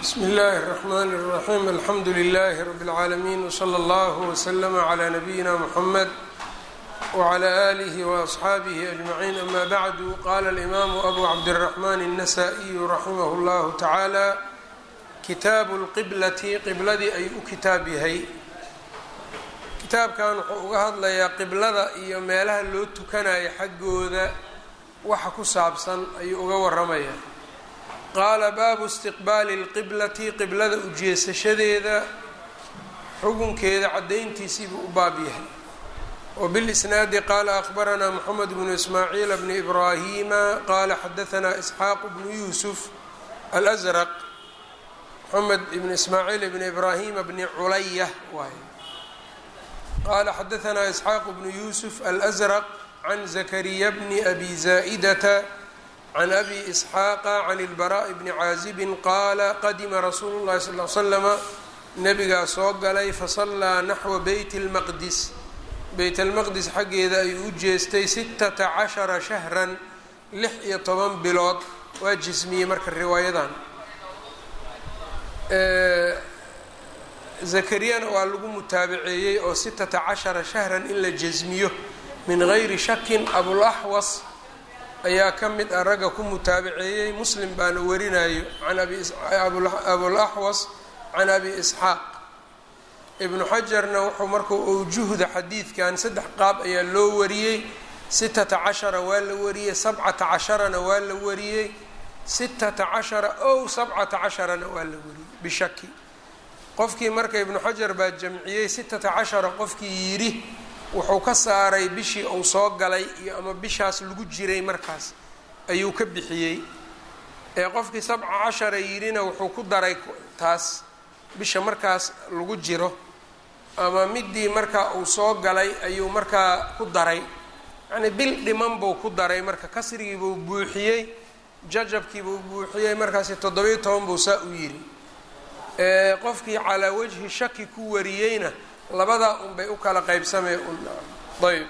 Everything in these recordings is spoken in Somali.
bsmi اllahi الرحmn الرaxيm alxamdu لlh rb العaalمين وslى اllه وslm عlى نabiyina mحamed وعlى آlih وأصxaabih أجmaعين ama bعdu qala الإmam أbu cabdالرaحman النasائي raximah اllah taعalى kitaabu اlqiblati qibladii ayuu u kitaab yahay kitaabkan wuxuu uga hadlayaa qiblada iyo meelaha loo tukanayo xaggooda waxa ku saabsan ayuu uga waramaya qaala baabu istiqbaali اlqiblati qiblada ujeesashadeeda xugunkeeda caddayntiisiibuu u baab yahay wbilisnaadi qaala akhbaranaa moxamed bnu ismaaciil bni ibraahima qaala xadaanaa isxaaq bnu yuusuf alأsraq moxamed ibn ismaaciil bni ibraahima bni culaya waay qaala xadaanaa isxaaq bnu yuusuf alأsraq can zakariya bni abi zaa'idata can abi isxaaqa can ilbaraa'i bni caazibin qaala qadima rasuulu llahi sal l slama nabigaa soo galay fasallaa naxwa beyt اlmaqdis beyt almaqdis xaggeeda ayuu u jeestay sitata cashara shahran lix iyo toban bilood waa jismiyey marka riwaayadan zakariyana waa lagu mutaabaceeyey oo sitata cashara shahran in la jasmiyo min gayri shakin abulaxwas ayaa ka mid ah ragga ku mutaabaceeyey muslim baana warinayo can abulaxwas can abi isxaaq ibnu xajarna wuxuu markuu awjuhda xadiidkan saddex qaab ayaa loo wariyey sitata cashara waa la wariyey sabcata casharana waa la wariyey sitata cashara ow sabcata casharana waa la wariyey bishaki qofkii marka ibnu xajar baa jamciyey sitata cashara qofkii yidhi wuxuu ka saaray bishii uu soo galay iyo ama bishaas lagu jiray markaas ayuu ka bixiyey ee qofkii sabca cashara yidhina wuxuu ku daray taas bisha markaas lagu jiro ama midii markaa uu soo galay ayuu markaa ku daray yacnii bil dhiman buu ku daray marka kasrigiibuu buuxiyey jajabkiibuu buuxiyey markaasi toddobiyo toban buu saa u yidhi qofkii calaa wajhi shaki ku wariyeyna labadaa unbay u kala qaybsamee ayb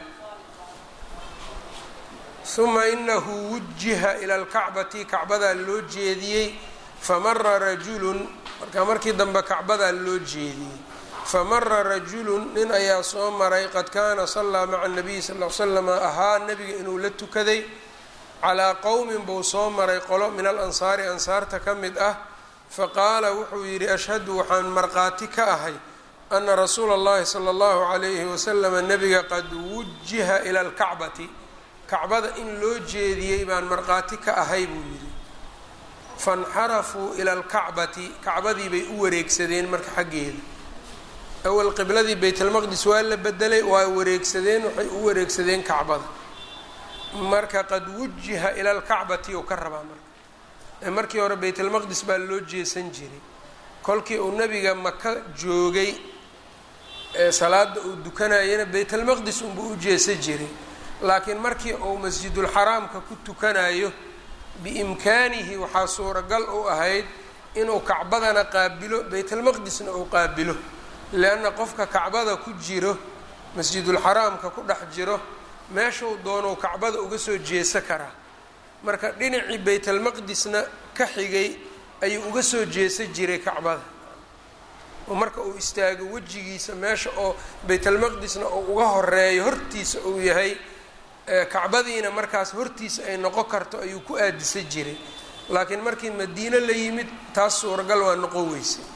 uma inahu wujiha ila lkacbati kacbadaa loo jeediyey famara rajulun marka markii dambe kacbadaa loo jeediyey famara rajulun nin ayaa soo maray qad kaana sallaa maca nabiyi sal l slama ahaa nebiga inuu la tukaday calaa qowmin buu soo maray qolo min alansaari ansaarta ka mid ah faqaala wuxuu yidhi ashhadu waxaan markhaati ka ahay ana rasuula اllahi salى اllahu عalayhi waslama nebiga qad wujiha ila اlkacbati kacbada in loo jeediyey baan markhaati ka ahay buu yidhi faاnxarafuu ila اlkacbati kacbadii bay u wareegsadeen marka xaggeeda awal qibladii baytlmaqdis waa la bedelay waa wareegsadeen waxay u wareegsadeen kacbada marka qad wujiha ila اlkacbati ou ka rabaa marka markii hore baytlmaqdis baa loo jeesan jiray kolkii uu nebiga maka joogay ee salaada uu dukanayana baytalmaqdis unbuu u jeesa jiray laakiin markii uu masjidulxaraamka ku tukanayo biimkaanihi waxaa suuragal u ahayd inuu kacbadana qaabilo baytalmaqdisna uu qaabilo leanna qofka kacbada ku jiro masjidulxaraamka ku dhex jiro meeshuu doonuu kacbada uga soo jeesa karaa marka dhinacii baytalmaqdisna ka xigay ayuu uga soo jeesa jiray kacbada oo marka uu istaago wejigiisa meesha oo baytalmaqdisna uu uga horeeyo hortiisa uu yahay kacbadiina markaas hortiisa ay noqon karto ayuu ku aadisa jiray laakiin markii madiine la yimid taas suuragal waa noqon weysay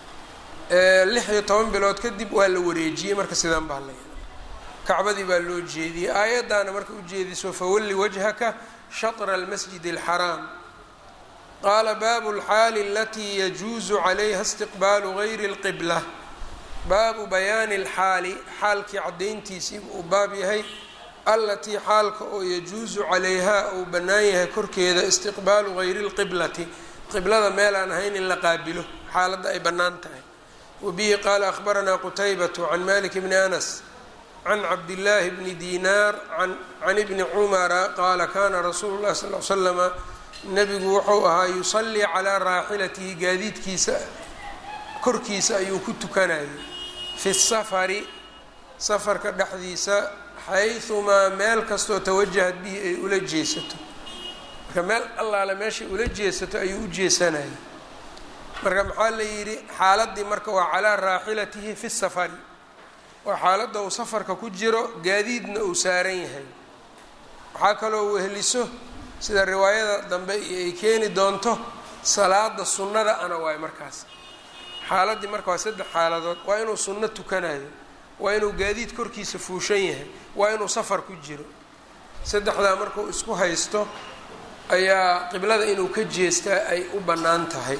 lix iyo toban bilood kadib waa la wareejiyey marka sidaan baa la kacbadii baa loo jeediyey aayaddaana marka ujeediso fawalli wajhaka shatra almasjid alxaraam qaala baabu alxaali alatii yajuusu calayha istiqbaalu gayri اlqibla baabu bayaani alxaali xaalkii caddayntiisii uu baab yahay allatii xaalka oo yajuusu calayhaa uu bannaan yahay korkeeda istiqbaalu gayri اlqiblati qiblada meel aan ahayn in la qaabilo xaaladda ay bannaan tahay wabihi qaala akhbaranaa qutaybatu can malik bni anas can cabdillaahi bni dinaar can ibni cumara qaala kana rasuulu llahi sal l slama nebigu wuxuu ahaa yusallii calaa raaxilatihi gaadiidkiisa korkiisa ayuu ku tukanayay fi safari safarka dhexdiisa xayumaa meel kastoo tawajahad bihi ay ula jeesato marka meel allaale meeshay ula jeesato ayuu u jeesanayay marka maxaa la yidhi xaaladii marka waa calaa raaxilatihi fi safari waa xaaladda uu safarka ku jiro gaadiidna uu saaran yahay waxaa kaloo weheliso sida riwaayada dambe ay keeni doonto salaada sunnada ana waayo markaas xaaladdii marka waa saddex xaaladood waa inuu sunno tukanayo waa inuu gaadiid korkiisa fuushan yahay waa inuu safar ku jiro saddexdaa markuu isku haysto ayaa qiblada inuu ka jeestaa ay u bannaan tahay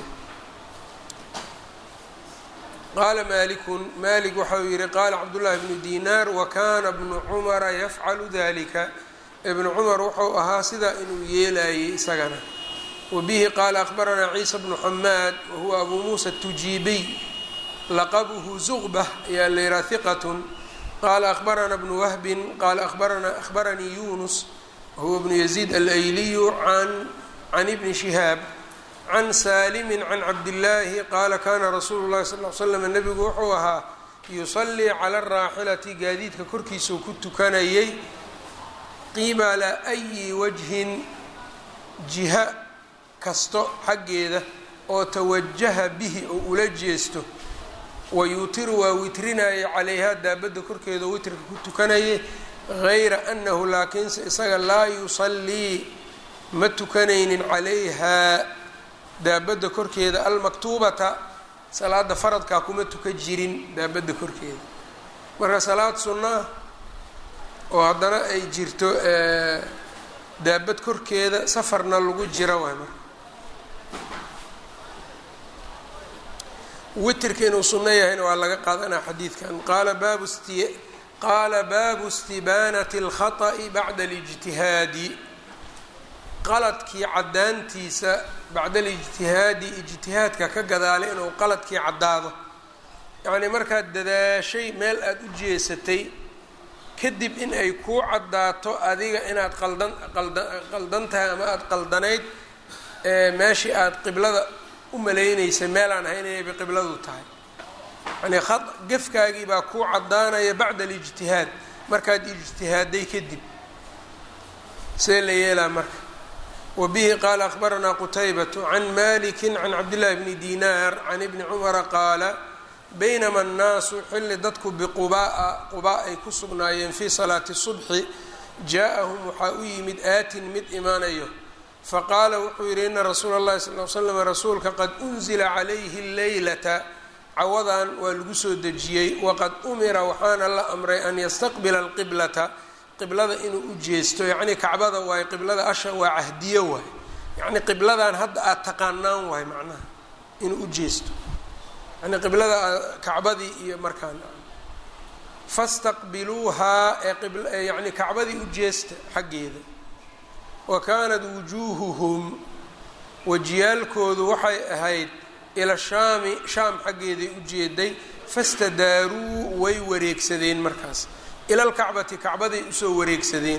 qaala maalikun maalik waxa uu yihi qaala cabdullaahi bnu dinaar wa kana bnu cumara yafcalu dalika ibnu cumar wuxuu ahaa sidaa inuu yeelayay isagana wa bihi qaala akhbaranaa ciisa bnu xamaad wa huwa abu muusa tujiibiy laqabuhu zuqbah ayaa la yihaha hiqatun qaala akhbarana bnu wahbin qaala abarana akhbaranii yunus wahuwa bnu yaziid alayliyu an can ibni shihaab can saalimi can cabdillaahi qaala kana rasuulu llahi sal l slam nebigu wuxuu ahaa yusallii cala araaxilati gaadiidka korkiisau ku tukanayay qibala ayi wajhin jiha kasto xaggeeda oo tawajaha bihi oo ula jeesto wayuutiru waa witrinayay calayhaa daabadda korkeeda witrka ku tukanayay gayra annahu laakiinse isaga laa yusallii ma tukanaynin calayhaa daabadda korkeeda almaktuubata salaada faradkaa kuma tuka jirin daabadda korkeeda marka salaad sunnaa oo haddana ay jirto daabad korkeeda safarna lagu jira waay marka witrka inuu sunno yahayna waa laga qaadanaa xadiidkan qaala baabu sti qaala baabu istibaanati اlkhaطأi bacda اlijtihaadi qaladkii caddaantiisa bacda alijtihaadi ijtihaadka ka gadaalay inuu qaladkii caddaado yacnii markaad dadaashay meel aada u jeesatay kadib in ay kuu caddaato adiga inaad qaldan qalda qaldan tahay ama aada qaldanayd meeshii aada qiblada u malaynaysa meelaan ahayn inay biqibladu tahay yacnii a gefkaagii baa kuu caddaanaya bacda alijtihaad markaad ijtihaaday kadib see la yeelaa marka wa bihi qaala akhbaranaa qutaybatu can maliki can cabdillahi bni dinaar can ibni cumara qaala baynama annaasu xilli dadku biqubaa'a qubaa ay ku sugnaayeen fii salaati subxi jaa-ahum waxaa u yimid aatin mid imaanayo faqaala wuxuu yidhi ina rasuula اllahi sal l slam rasuulka qad unzila calayhi leylata cawadan waa lagu soo dejiyey waqad umira waxaana la amray an yastaqbila alqiblata qiblada inuu u jeesto yacnii kacbada waaye qiblada asha waa cahdiyo waay yacnii qibladan hadda aada taqaanaan waay macnaha inuu u jeesto yani qiblada kacbadii iyo markaan fastaqbiluuhaa ee yani kacbadii u jeesta xaggeeda wa kaanat wujuuhuhum wajiyaalkoodu waxay ahayd ila shaami shaam xaggeeday u jeeday fastadaaruu way wareegsadeen markaas ila lkacbati kacbaday usoo wareegsadeen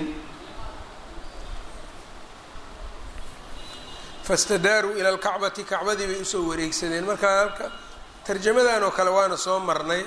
fastadaaruu ila lkacbati kacbadii bay usoo wareegsadeen marka halka tarjamadan oo kale waana soo marnay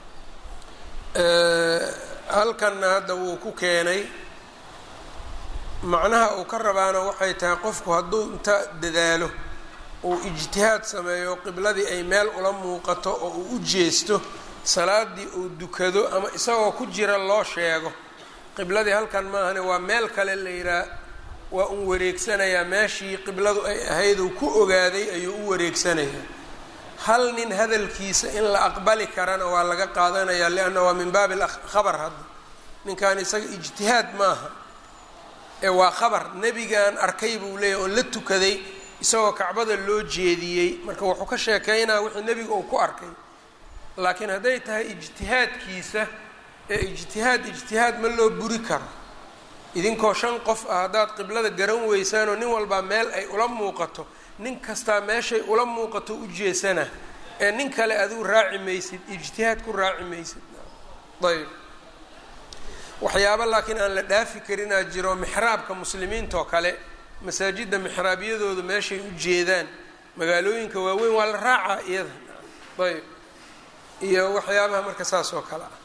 halkanna hadda wuu ku keenay macnaha uu ka rabaana waxay tahay qofku hadduu inta dadaalo uu ijtihaad sameeyo qibladii ay meel ula muuqato oo uu u jeesto salaadii uu dukado ama isagoo ku jira loo sheego qibladii halkan maahane waa meel kale la yidhaah waa un wareegsanayaa meeshii qibladu ay ahayd uu ku ogaaday ayuu u wareegsanayaa hal nin hadalkiisa in la aqbali karana waa laga qaadanayaa lianna waa min baabi khabar hadda ninkan isaga ijtihaad maaha ee waa khabar nebigan arkay buu leeyahy oo la tukaday isagoo kacbada loo jeediyey marka wuxuu ka sheekeynaa wixii nebiga uu ku arkay laakiin hadday tahay ijtihaadkiisa ee ijtihaad ijtihaad ma loo buri karo idinkoo shan qof ah haddaad qiblada garan weysaanoo nin walbaa meel ay ula muuqato nin kastaa meeshay ula muuqato u jeesana ee nin kale adigu raaci maysid ijtihaad ku raaci maysid ayb waxyaaba laakiin aan la dhaafi karinaa jiro mixraabka muslimiintaoo kale masaajidda mixraabyadoodu meeshay u jeedaan magaalooyinka waaweyn waa la raacaa iyada ayb iyo waxyaabaha marka saas oo kale ah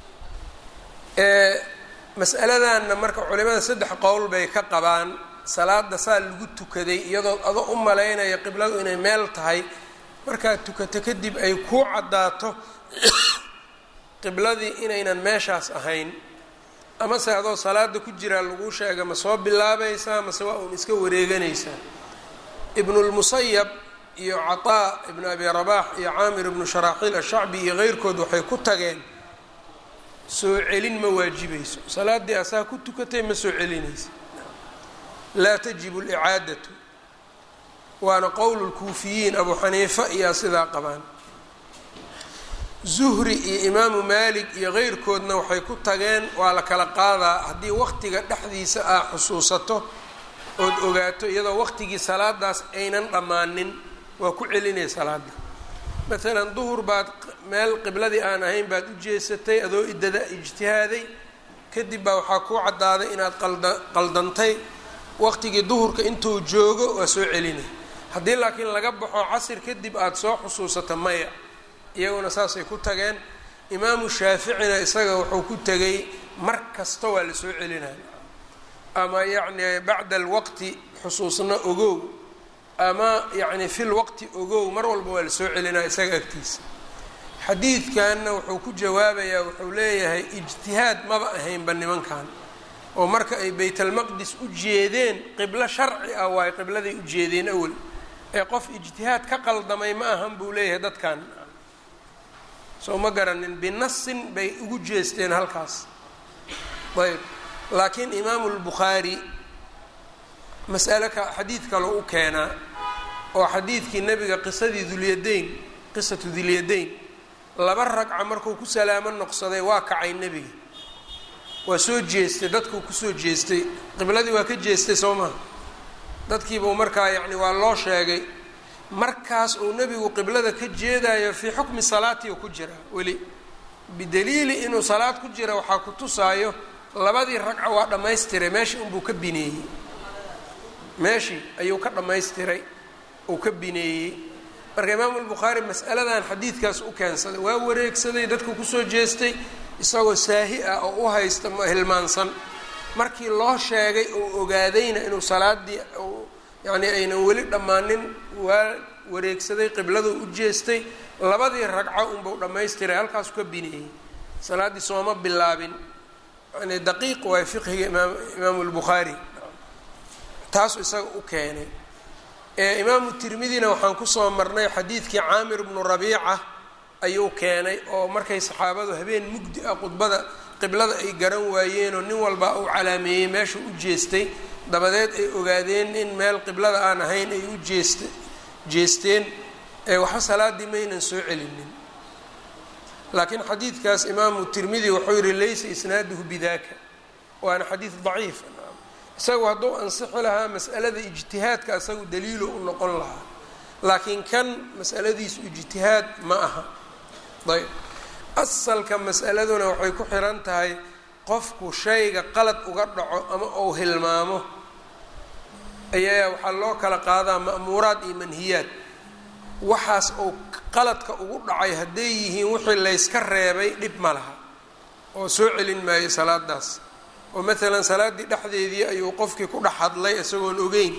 mas'aladanna marka culimada saddex qowl bay ka qabaan salaada saa lagu tukaday iyadoo ado u malaynaya qibladu inay meel tahay markaad tukato kadib ay kuu caddaato qibladii inaynan meeshaas ahayn amase adoo salaada ku jiraa laguu sheega ma soo bilaabaysaa mase waa uun iska wareeganaysaa ibnulmusayab iyo cataa ibnu abi rabaax iyo caamir ibnu sharaaxiil ashacbi iyo keyrkood waxay ku tageen soo celin ma waajibayso salaaddii asaa ku tukatay ma soo celinaysa laa tajibu licaadatu waana qowlu lkuufiyiin abu xaniifa iyaa sidaa qabaan zuhri iyo imaamu maalik iyo keyrkoodna waxay ku tageen waa la kala qaadaa haddii waqtiga dhexdiisa aa xusuusato ood ogaato iyadoo waqtigii salaadaas aynan dhammaanin waa ku celinaya salaada maalan duhur baad meel qibladii aan ahayn baad u jeesatay adoo idada ijtihaaday kadib baa waxaa kuu caddaaday inaad qalda qaldantay waqtigii duhurka intuu joogo waa soo celinay haddii laakiin laga baxo casir kadib aada soo xusuusato maya iyaguna saasay ku tageen imaamu shaaficina isaga wuxuu ku tegay mar kasta waa la soo celinaya ama yacni bacda alwaqti xusuusna ogow ama yacni fi lwaqti ogow mar walba waa la soo celinaya isaga agtiisa xadiidkanna wuxuu ku jawaabayaa wuxuu leeyahay ijtihaad maba ahaynba nimankan oo marka ay baytalmaqdis u jeedeen qiblo sharci ah waayo qibladay u jeedeen awel ee qof ijtihaad ka qaldamay ma ahan buu leeyahay dadkan soo ma garanin binasin bay ugu jeesteen halkaas ayb laakiin imaamu lbukhaari mas'ale ka xadiid kaloo u keenaa oo xadiidkii nebiga qisadii dulyadayn qisatu dulyadayn laba ragca markuu ku salaamo noqsaday waa kacay nebiga waa soo jeestay dadkuu kusoo jeestay qibladii waa ka jeestay soo maha dadkiibuu markaa yacni waa loo sheegay markaas uu nebigu qiblada ka jeedayo fii xukmi salaati ku jira weli bidaliili inuu salaad ku jira waxaa ku tusaayo labadii ragca waa dhammaystiray meeshii unbuu ka bineeyey meeshii ayuu ka dhammaystiray uu ka bineeyey marka imaamu lbukhaari mas'aladan xadiidkaas u keensaday waa wareegsaday dadku kusoo jeestay isagoo saahi ah oo u haysta hilmaansan markii loo sheegay uu ogaadayna inuu salaadii yacni aynan weli dhammaanin waa wareegsaday qibladuu u jeestay labadii ragco unbuu dhammaystiray halkaasu ka bineeyey salaaddii sooma bilaabin yani daqiiq waay fiqhiga imaam imaamu lbukhaari taasuu isaga u keenay ee imaamu tirmidina waxaan kusoo marnay xadiidkii caamir bnu rabiica ayuu keenay oo markay saxaabadu habeen mugdi ah khudbada qiblada ay garan waayeenoo nin walba uu calaameeyey meeshuu u jeestay dabadeed ay ogaadeen in meel qiblada aan ahayn ay u jeest jeesteen ee waxba salaaddii maynan soo celinin laakiin xadiidkaas imaamu tirmidi wuxuu yihi laysa isnaaduhu bidaka waana xadiid daciif isagu hadduu ansixi lahaa mas'alada ijtihaadka isagu daliilo u noqon lahaa laakiin kan mas'aladiisu ijtihaad ma aha ayb asalka mas'aladuna waxay ku xiran tahay qofku shayga qalad uga dhaco ama uu hilmaamo ayaa waxaa loo kala qaadaa ma'muuraad iyo manhiyaad waxaas uu qaladka ugu dhacay hadday yihiin wixii layska reebay dhib ma laha oo soo celin maayo salaadaas oo maalan salaaddii dhexdeedii ayuu qofkii ku dhex hadlay isagoon ogeyn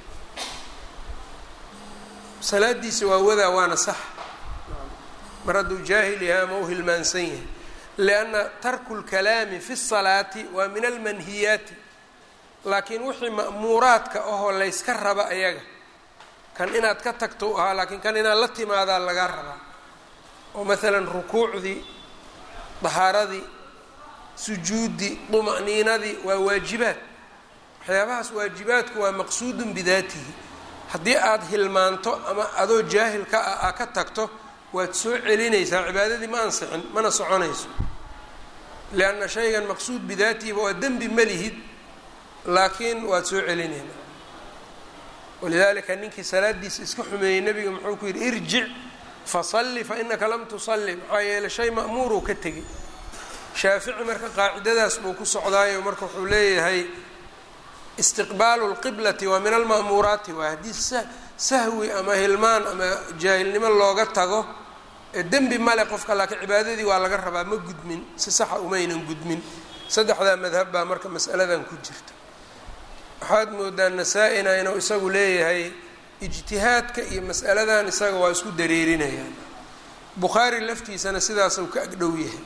salaadiisa waa wadaa waana sax mar hadduu jaahil yahay ama u hilmaansan yahay lianna tarku lkalaami fi salaati waa min almanhiyaati laakiin wixii ma'muuraadka ahoo layska raba ayaga kan inaad ka tagto u ahaa laakiin kan inaad la timaadaa lagaa rabaa oo maalan rukuucdii dahaaradii sujuuddii duma'niinadii waa waajibaad waxyaabahaas waajibaadku waa maqsuudun bidaatihi haddii aad hilmaanto ama adoo jaahilka ah aa ka tagto waad soo celinaysaa cibaadadii ma ansixin mana soconayso lianna shaygan maqsuud bidaatihiba waa dembi ma lihid laakiin waad soo celinayna walidaalika ninkii salaadiisa iska xumeeyey nebiga muxuu ku yidhi irjic fasalli fa inaka lam tusalli maxaa yeeley shay ma'muuruu ka tegay shaafici marka qaacidadaas buu ku socdaayo marka wuxuu leeyahay istiqbaalu lqiblati waa min alma'muuraati waa haddii sahwi ama hilmaan ama jaahilnimo looga tago dembi male qofka laakiin cibaadadii waa laga rabaa ma gudmin si saxa umaynan gudmin saddexdaa madhab baa marka mas'aladan ku jirta waxaad moodaa nasaa-ina inuu isagu leeyahay ijtihaadka iyo mas'aladan isaga waa isku dareerinayaan bukhaari laftiisana sidaas uu ka agdhow yahay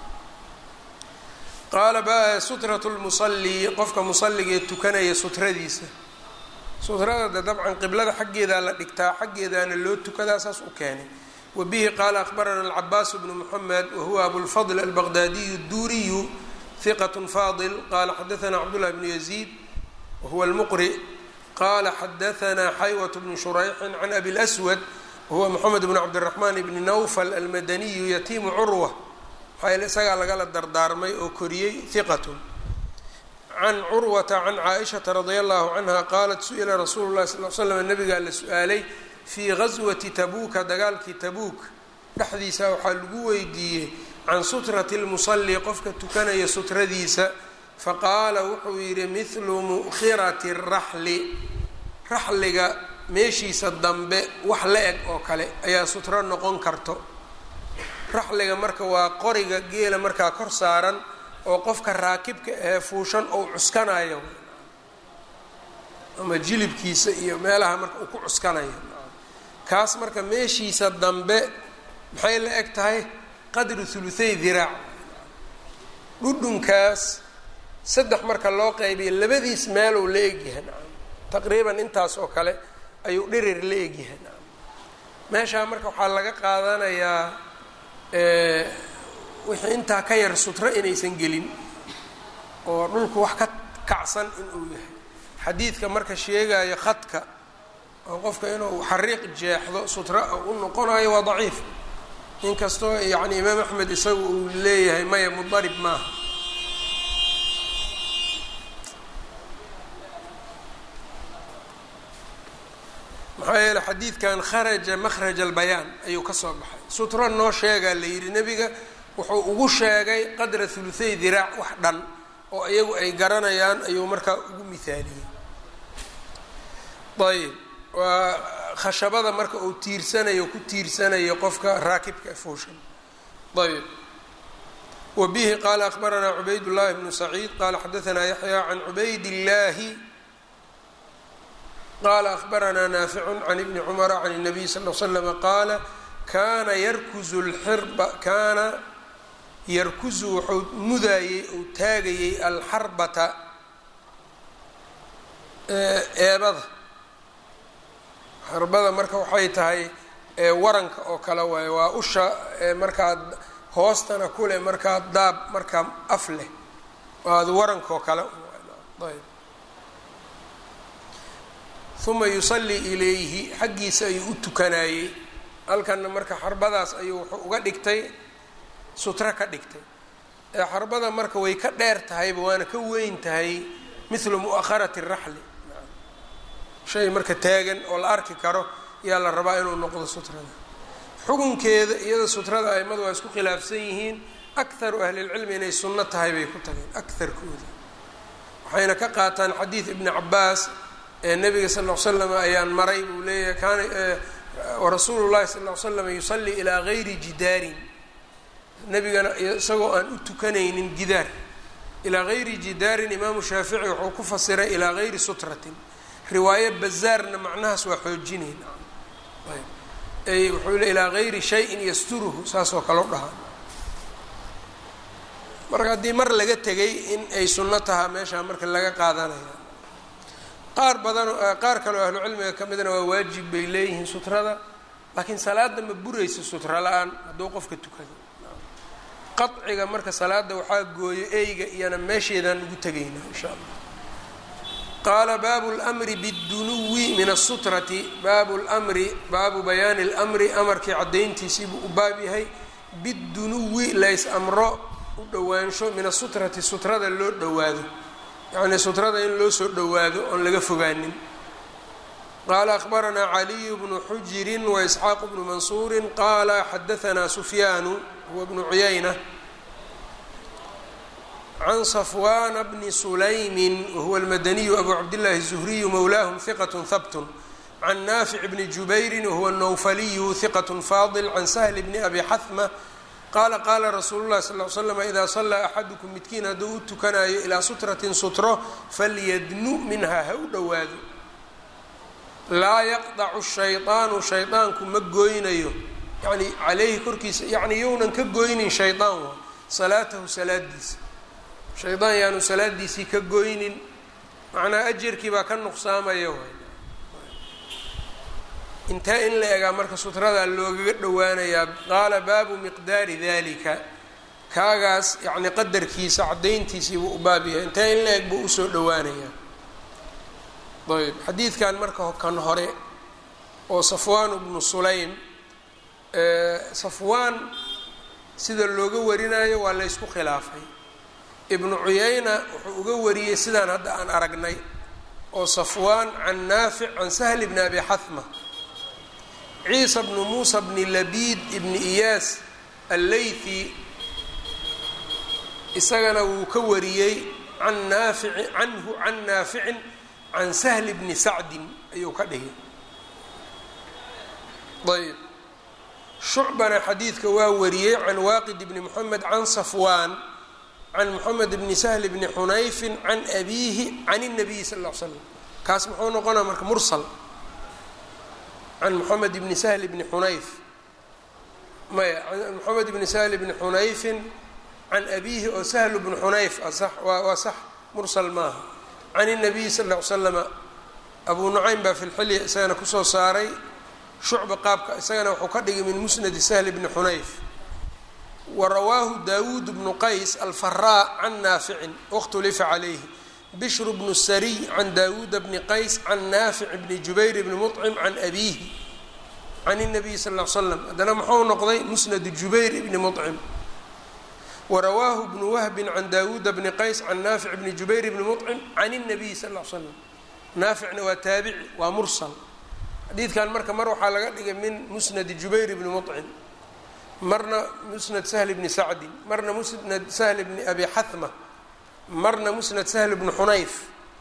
qaala ba sutratu lmusalli qofka musalligee tukanaya sutradiisa sutrada de dabcan qiblada xaggeedaa la dhigtaa xaggeedaana loo tukadaa saas u keenay wa bihi qaala akhbarana alcabaas bnu muxamed wahuwa abulfadl albaqdaadiyu اduuriyu hiqat fadil qala xadaana cabdullah bnu yaziid wahuwa almuqri qala xadaana xaywat bnu shurayxin can abi lswad wahuwa moxamed bn cabdiraxmaan bni nawfal almadaniyu yatiimu curwa maxaa isagaa lagala dardaarmay oo koriyey hiqatun can curwata can caaishata radia allahu canha qaalat su-ila rasuulu llahi sal l slam nabigaa la su-aalay fii gaswati tabuuka dagaalkii tabuuk dhexdiisa waxaa lagu weydiiyey can sutrati lmusalli qofka tukanaya sutradiisa faqaala wuxuu yidhi mithlu mu'khirati raxli raxliga meeshiisa dambe wax la eg oo kale ayaa sutro noqon karto raxliga marka waa qoriga geela markaa kor saaran oo qofka raakibka ahee fuushan ou cuskanayo ama jilibkiisa iyo meelaha marka uu ku cuskanayo kaas marka meeshiisa dambe maxay la eg tahay qadru thuluthay diraac dhudhunkaas saddex marka loo qaybiyo labadiis meeluu la egyahay taqriiban intaas oo kale ayuu dhirir la egyahay meeshaa marka waxaa laga qaadanayaa wixii intaa ka yar sutro inaysan gelin oo dhulku wax ka kacsan inuu yahay xadiidka marka sheegayo khadka oo qofka inuu xariiq jeexdo sutra u noqonayo waa daciif inkastoo yacni imaam axmed isagu uu leeyahay maya mudarib maaha maxaa yeele xadiidkan kharaja makhraj albayaan ayuu ka soo baxay sutro noo sheegaa la yidhi nebiga wuxuu ugu sheegay qadra thuluthay diraac wax dhan oo iyagu ay garanayaan ayuu markaa ugu mihaaliyey ayb waa khashabada marka uu tiirsanayo ku tiirsanayo qofka raakibka fuushan ayb wa bihi qaala akhbaranaa cubayd llahi bnu saciid qaala xadaanaa yaxya can cubayd illaahi qala akhbaranaa naaficu can ibni cumara can الnabiy sal l slama qaala kaana yarkuzu lxirba kaana yarkuzu wuxuu mudaayey ou taagayey alxarbata eebada xarbada marka waxay tahay waranka oo kale waaye waa usha markaa hoostana kule markaa daab markaa af leh waa waranka oo kale ayb uma yusallii ilayhi xaggiisa ayuu u tukanayey halkanna marka xarbadaas ayuu wuxuu uga dhigtay sutro ka dhigtay ee xarbada marka way ka dheer tahayba waana ka weyn tahay mithlu mu'akharati raxli shay marka taagan oo la arki karo yaa la rabaa inuu noqdo sutrada xukunkeeda iyada sutrada aimadu waa isku khilaafsan yihiin akharu ahlilcilmi inay sunno tahay bay ku tageen akarkooda waxayna ka qaataan xadiid ibni cabaas ee nabiga sal l slam ayaan maray buu leeyahay kaana warasuulu llahi sal l slam yusallii ilaa gayri jidaarin nebigana isagoo aan u tukanaynin gidaar ilaa gayri jidaarin imaamu shaafici wuxuu ku fasiray ilaa gayri sutratin riwaaye bazaarna macnahaas waa xoojinayn wuxuu le ilaa gayri shayin yasturuhu saasoo kale u dhahaa marka haddii mar laga tegay in ay sunno tahaa meeshaa marka laga qaadanaya qaar badanoo qaar kaleo ahlu cilmiga ka midna waa waajib bay leeyihiin sutrada laakiin salaada ma buraysa sutra la-aan hadduu qofka tukado qaciga marka salaada waxaa gooyo eyga iyana meesheedaan ugu tegaynaa insha allah qaala baabu lmri bidunuwi min asutrati baabu lmri baabu bayaani lmri amarkii caddayntiisiibuu u baab yahay bidunuwi lays amro u dhowaansho min asutrati sutrada loo dhowaado yacni sutrada in loo soo dhowaado oon laga fogaanin qaala akhbaranaa caliyu bnu xujirin waisxaaq bnu mansuurin qaala xadaanaa sufyaanu huwa bnu cuyayna can safwana bni sulaymin wahuwa almadaniyu abu cabdillaahi الzuhriyu mowlaahum hiqat habtun can naafic bni jubayrin wahuwa nowfaliyu hiqat faadil can sahli bni abi xahma qaala qaala rasuulu llahi sal l slam idaa sallaa axadukum midkiin hadduu u tukanayo ilaa sutratin sutro falyadnu minhaa ha u dhowaado laa yaqdacu shaydaanu shaydaanku ma gooynayo yani caleyhi korkiisa yani younan ka goynin shaydaan waa salaatahu salaadiisa shaydaan yaanu salaadiisii ka goynin macnaa ajarkii baa ka nuqsaamaya waay intee in la egaa marka sutradaa loogaga dhowaanayaa qaala baabu miqdaari dalika kaagaas yacni qadarkiisa caddayntiisii buu u baab yahay intee in la eg buu usoo dhowaanayaa ayb xadiidkan marka kan hore oo safwaan bnu sulaym safwaan sida looga warinayo waa la ysku khilaafay ibnu cuyayna wuxuu uga wariyey sidaan hadda aan aragnay oo safwaan can naafic can sahl bni abi xahma ciisa bnu muusa bni labiid ibni iyaas alleythi isagana wuu ka wariyey can naafici canhu can naaficin can sahli bni sacdin ayuu ka dhigay ayb shucbana xadiidka waa wariyey can waaqid bni moxamed can safwaan can moxamed bni sahl bni xunayfin can abiihi can الnabiyi sal ll ly slam kaas muxuu noqonaa marka mursal can moxamed bni sahl bni xunayf maya an moxamed bni sahl bni xunayfin can abiihi oo sahlu bni xunayf asax waa waa sax mursal maaha can الnabiyi sal ll ly slama abu nucaym baa fi lxilya isagana kusoo saaray shucba qaabka isagana wuxuu ka dhigay min musnadi sahl bni xunayf wa rawaahu daawuud bnu qays alfaraa can naaficin wakhtulifa calayhi bishru bnu sariy can daawuuda bni qays can naafic bni jubayr bni muطcim can abiihi can الnabiyi sal ll ly slam haddana muxuu noqday musnadu jubayr bni muطcim warawaahu bnu wahbin can daawuuda bni qays can naafic bni jubayr bni muطcim can الnabiyi sal ll ly slam naaficna waa taabici waa mursal xadiidkan marka mar waxaa laga dhigay min musnadi jubayr bni muطcim marna musnad sahl bni sacdin marna musnad sahl bni abi xahma marna musnad sahl bni xunayf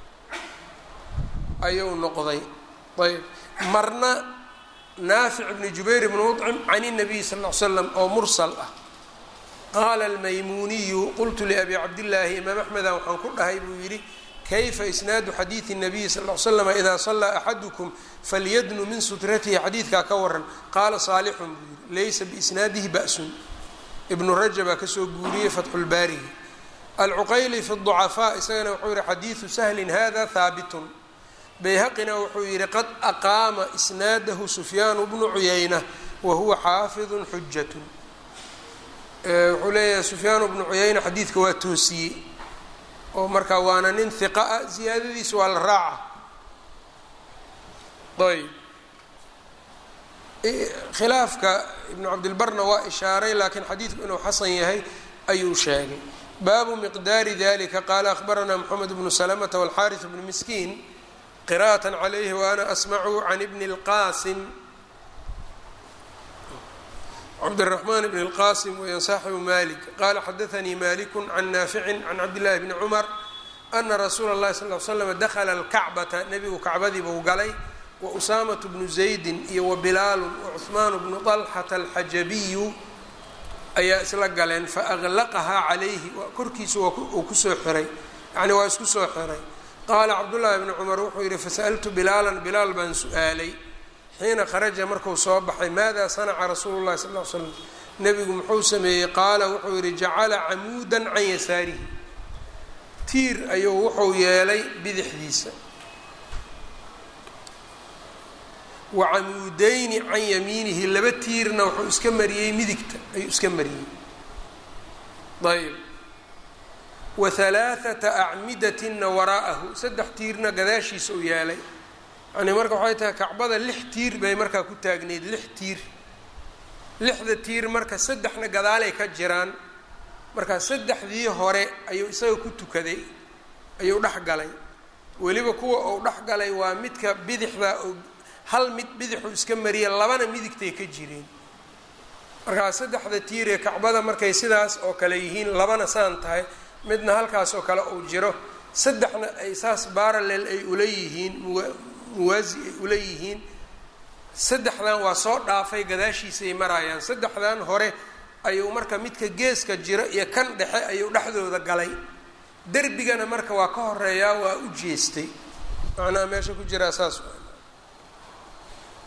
ayuu noqday ayb marna naafic bni jubayr bni muطcim can الnabiy sal ll ly slam oo mursal ah qaala almaymuniyu qultu liabi cabdillaahi imaam axmeda waxaan ku dhahay buu yidhi kayfa isnaadu xadiidi الnabiyi sal ll ly slama idaa salaa axadukum falyadnu min sutratihi xadiidkaa ka waran qaala saalixun buu yidhi laysa biisnaadihi ba'sun ibnu rajabaa kasoo guuriyey fatxulbaarihi alcuqayli fi ducafaa isagana wuxuu yihi xadiidu sahlin hada haabitun bayhaqina wuxuu yihi qad aqaama isnaadahu sufyaanu bnu cuyayna wa huwa xaafidun xujatun wuxuu leeyahay sufyaanu bnu cuyayna xadiidka waa toosiyey oo markaa waana nin hiqa ah ziyaadadiisa waa la raaca ayb khilaafka ibnu cabdilbarna waa ishaaray laakiin xadiidku inuu xasan yahay ayuu sheegay baabu miqdaari dalika qaala akhbaranaa moxamed bnu salamata walxaariث bnu miskiin qira'aة calayhi waana asmacu can ibni اlqaasim cabdالرحman bn الqasim weeyaan saaxibu malik qala xadaanii maliku can naaficin can cabdillahi bni cumar ana rasuula اllahi sal l slam dakla اlkacbata nebigu kacbadii buu galay wa usaamaة bnu zaydin iyo wa bilaalu wacuثmaan bnu طalxata alxajabiyu ayaa isla galeen faأglaqahaa calayhi korkiisa uu kusoo xiray yani waa isku soo xiray qaala cabdullaahi bni cumar wuxuu yihi fasaأltu bilaalan bilaal baan su-aalay xiina kharaja marku soo baxay maada sanaca rasuulu llahi sal l slam nebigu muxuu sameeyey qaala wuxuu yihi jacala camuudan can yasaarihi tiir ayuu wuxuu yeelay bidixdiisa wa camuudeyni can yamiinihi laba tiirna wuxuu iska mariyey midigta ayuu iska mariyey ayb wa halaaثata acmidatina waraa'ahu saddex tiirna gadaashiisa u yeelay yani marka waxay tahay kacbada lix tiir bay markaa ku taagneyd lix tiir lixda tiir marka saddexna gadaalay ka jiraan marka saddexdii hore ayuu isaga ku tukaday ayuu dhex galay weliba kuwa uu dhex galay waa midka bidixda hal mid bidixuu iska mariya labana midigtay ka jireen markaa saddexda tiir ee kacbada markay sidaas oo kale yihiin labana saan tahay midna halkaas oo kale uu jiro saddexna ay saas baralel ay ula yihiin muwaasi ay ula yihiin saddexdan waa soo dhaafay gadaashiisay maraayaan saddexdan hore ayuu marka midka geeska jiro iyo kan dhexe ayuu dhexdooda galay derbigana marka waa ka horeeyaa waa u jeestay macnaha meesha ku jiraa saas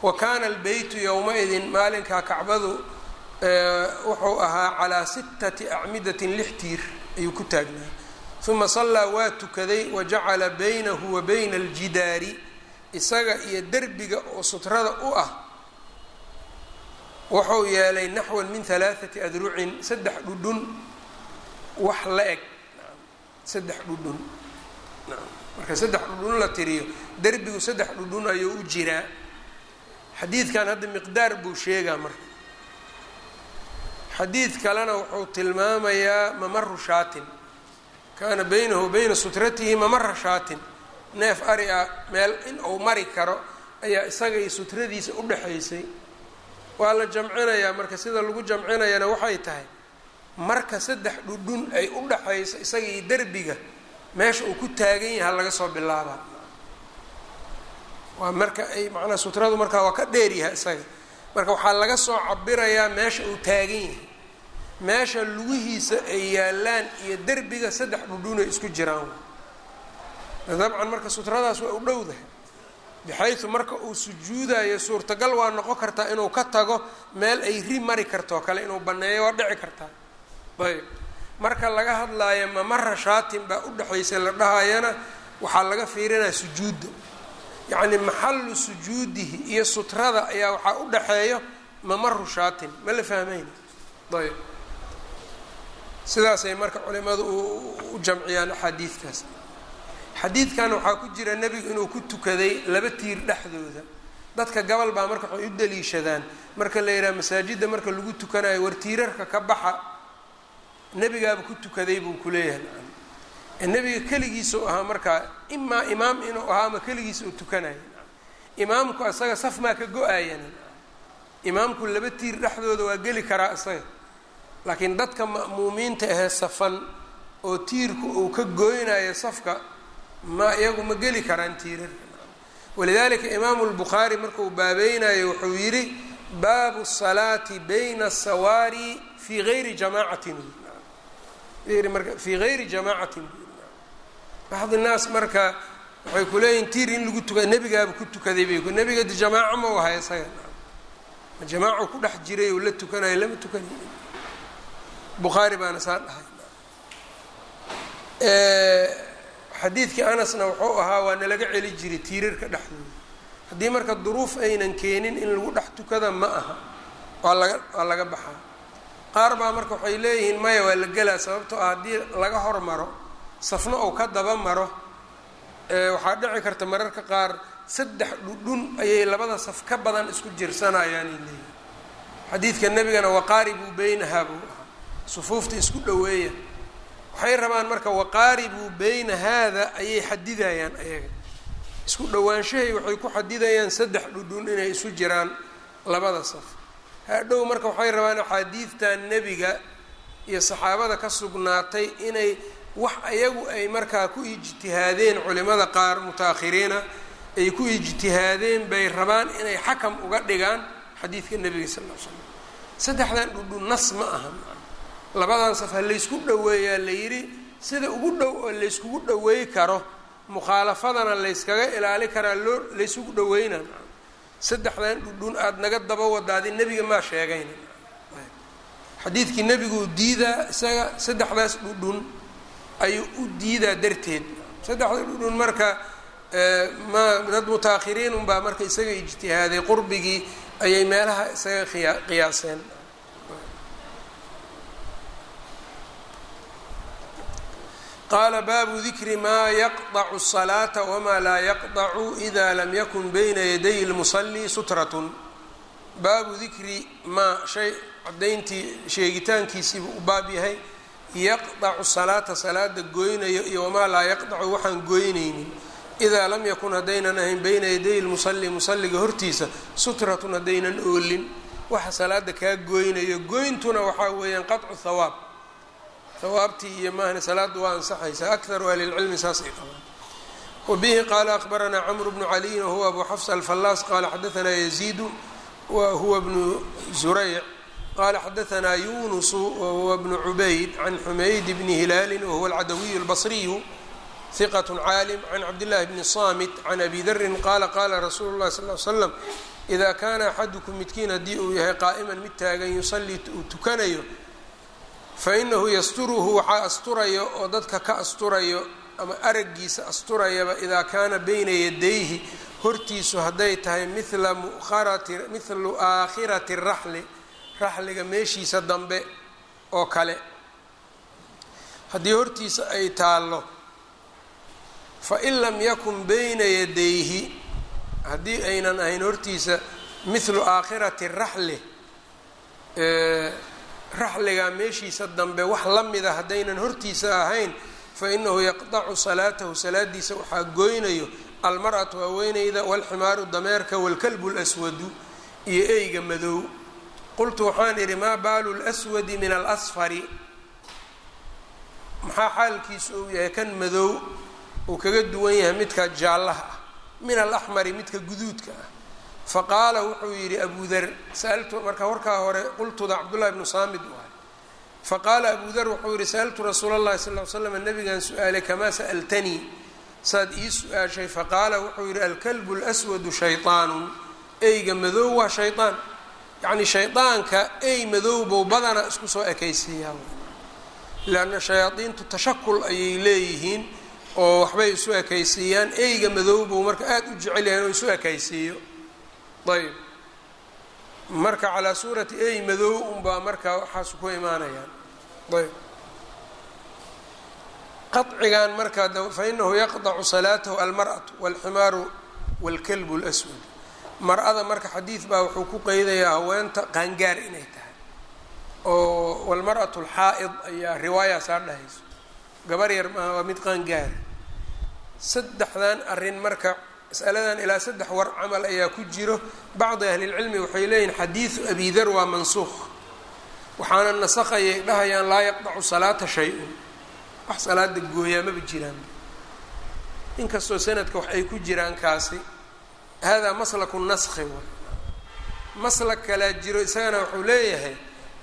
wa kaana albeytu yowma-idin maalinkaa kacbadu wuxuu ahaa calaa sittati acmidatin lix tiir ayuu ku taagnaa uma sallaa waa tukaday wa jacala baynahu wa bayna aljidaari isaga iyo derbiga oo sutrada u ah wuxuu yeelay naxwan min halaathati adrucin saddex dhudhun wax la eg saddex dhudhun marka saddex dhudhun la tiriyo derbigu saddex dhudhun ayuu u jiraa xadiidkan hadda miqdaar buu sheegaa marka xadiid kalena wuxuu tilmaamayaa mamaru shaatin kaana baynahu bayna sutratihi mamara shaatin neef ari ah meel in uu mari karo ayaa isaga iyo sutradiisa u dhexaysay waa la jamcinayaa marka sida lagu jamcinayana waxay tahay marka saddex dhudhun ay u dhaxayso isaga iyo derbiga meesha uu ku taagan yaha laga soo bilaabaa waa marka ay macnaa sutradu markaa waa ka dheeryahay isaga marka waxaa laga soo cabirayaa meesha uu taagan yahay meesha lugihiisa ay yaalaan iyo derbiga saddex dhudhunay isku jiraan dabcan marka sutradaas waa u dhowdahay bixaysu marka uu sujuudayo suurtagal waa noqon kartaa inuu ka tago meel ay ri mari kartoo kale inuu banneeyo waa dhici kartaa ayb marka laga hadlaayo mamara shaatin baa u dhexaysa la dhahayana waxaa laga fiirinaya sujuudda yacni maxallu sujuudihi iyo sutrada ayaa waxaa u dhexeeyo mamaru shaatin ma la fahmayna ayb sidaasay marka culimadu u jamciyaan axaadiidtaas xadiidkan waxaa ku jira nebigu inuu ku tukaday laba tiir dhexdooda dadka gabal baa marka waxay u daliishadaan marka la yidhaha masaajidda marka lagu tukanayo war tiirarka ka baxa nebigaaba ku tukaday buu kuleeyahay nebiga keligiisau ahaa markaa imaa imaam inuu ahaa ama keligiisa uu tukanayo imaamku isaga saf maa ka go-ayana imaamku laba tiir dhexdooda waa geli karaa isaga laakiin dadka ma'muumiinta ahee safan oo tiirku uu ka goynayo safka ma iyagu ma geli karaan tiirarka walidalika imaamu lbukhaari markuu baabeynayo wuxuu yidhi baabu salaati bayna asawaari fii gayri jamaacatin marka fii gayri jamaacatin baxdi naas marka waxay kuleeyihin tiir in lagu tuka nebigaaba ku tukaday bay nebiga de jamaaco ma u ahay isaga ma jamaaco ku dhex jiray oo la tukanayo lama tukanayo bukhaari baana saa dhahay xadiidkii anasna wuxuu ahaa waa nalaga celi jiray tiirarka dhexdooda haddii marka duruuf aynan keenin in lagu dhex tukada ma aha waa laga waa laga baxaa qaar baa marka waxay leeyihiin maya waa la gelaa sababtoo ah haddii laga hormaro safna ou ka daba maro waxaa dhici karta mararka qaar saddex dhudhun ayay labada saf ka badan isku jirsanayaanay leeyihin xadiidka nebigana waqaaribuu beynahaa buu ahaa sufuufta isku dhoweeya waxay rabaan marka waqaaribuu beyna haada ayay xadidayaan ayaga isku dhowaanshahay waxay ku xadidayaan saddex dhudhun inay isu jiraan labada saf hadhow marka waxay rabaan axaadiidtan nebiga iyo saxaabada ka sugnaatay inay wax ayagu ay markaa ku ijtihaadeen culimada qaar muta-akhiriina ay ku ijtihaadeen bay rabaan inay xakam uga dhigaan xadiidka nebiga sal ll ly slam saddexdan dhudhun nas ma aha labadan saf ha laysku dhoweeyaa la yidhi sida ugu dhow oo layskugu dhoweey karo mukhaalafadana layskaga ilaali karaa loo laysugu dhoweyna saddexdan dhudhun aada naga daba wadaadi nebiga maa sheegayna xadiidkii nebiguu diidaa isaga saddexdaas dhudhun ayuu u diidaa darteed saddexda dhudhun marka ma dad muta-akhiriin unbaa marka isaga ijtihaaday qurbigii ayay meelaha isaga qiya qiyaaseen qaala baabu dikri maa yaqdacu الsalaata wmaa laa yaqdacu ida lam yakun bayna yaday اlmusali sutratun baabu dikri maa shay cadayntii sheegitaankiisiibu u baab yahay yaqdacu salaata salaada goynayo iyo wamaa laa yaqdacu waxaan goynaynin idaa lam yakun haddaynan ahayn bayna yaday lmusali musaliga hortiisa sutratun haddaynan oolin waxa salaada kaa goynayo goyntuna waxaa weeyaan qaطcu hawaab hawaabtii iyo maahne salaada waa ansaxaysa akaru ahlilcilmi saasay qabaan wabihi qaala akbaranaa camru bnu caliyin wahuwa abu xafs alfallaas qaala xadaanaa yaziidu wa huwa bnu zurayc qala xadaanaa yunusu wahuwa bnu cubayd can xumayd bni hilaali wahuwa alcadawiyu albasriyu hiqat caalim can cabdillahi bni samit can abi darin qaala qaala rasuulu llahi sal l slam idaa kaana axadukum midkiin haddii uu yahay qaa'iman mid taagan yusallii uu tukanayo fa inahu yasturuhu waxaa asturayo oo dadka ka asturayo ama araggiisa asturayaba idaa kaana bayna yadayhi hortiisu hadday tahay mila muarati mithlu aakhirati raxli raxliga meeshiisa dambe oo kale haddii hortiisa ay taallo fain lam yakun bayna yadayhi haddii aynan ahayn hortiisa mithlu aakhirati raxli raxliga meeshiisa dambe wax la mida haddaynan hortiisa ahayn fainahu yaqdacu salaatahu salaadiisa waxaa goynayo almar-atu haweeneyda walximaaru dameerka walkalbu lswadu iyo eyga madow qultu waxaan idhi maa baalu lswadi min alasfari maxaa xaalkiisu uu yahay kan madow uu kaga duwan yahay midka jaallaha ah min alaxmari midka guduudka ah faqaala wuxuu yidhi abu dar saaltu marka warkaa hore qultuda cabdullahi bnu saamid u ahay faqaala abu dar wuxuu yihi sa'altu rasuula اllahi sal ly slam nabigan su-aalay kamaa sa'altanii saad ii su-aashay faqaala wuxuu yihi alkalbu lswadu shayطaanun eyga madow waa shayطaan yacni shaydaanka ey madowbow badana isku soo ekaysiiyaa leanna shayaadiintu tashakul ayay leeyihiin oo waxbay isu ekaysiiyaan eyga madowbow marka aada u jecel yahay inuu isu ekaysiiyo ayb marka calaa suurati ey madow unbaa marka waxaas ku imaanayaan ayb qacigan marka fainahu yaqdacu salaatahu almar'atu walximaaru walkalbu lswad mar-ada marka xadiid baa wuxuu ku qeydayaa haweenta qaangaar inay tahay oo walmar-atu alxaa'id ayaa riwaayaasaa dhahayso gabar yar maaha waa mid qaangaara saddexdan arrin marka masaladan ilaa saddex war camal ayaa ku jiro bacdi ahlilcilmi waxay leeyihin xadiidu abi dar waa mansuuq waxaana nasakayay dhahayaan laa yaqdacu salaata shay-un wax salaada gooyaa maba jiraan inkastoo sanadka wax ay ku jiraan kaasi hada maslaku naskhi way maslak kalaa jiro isagana wuxuu leeyahay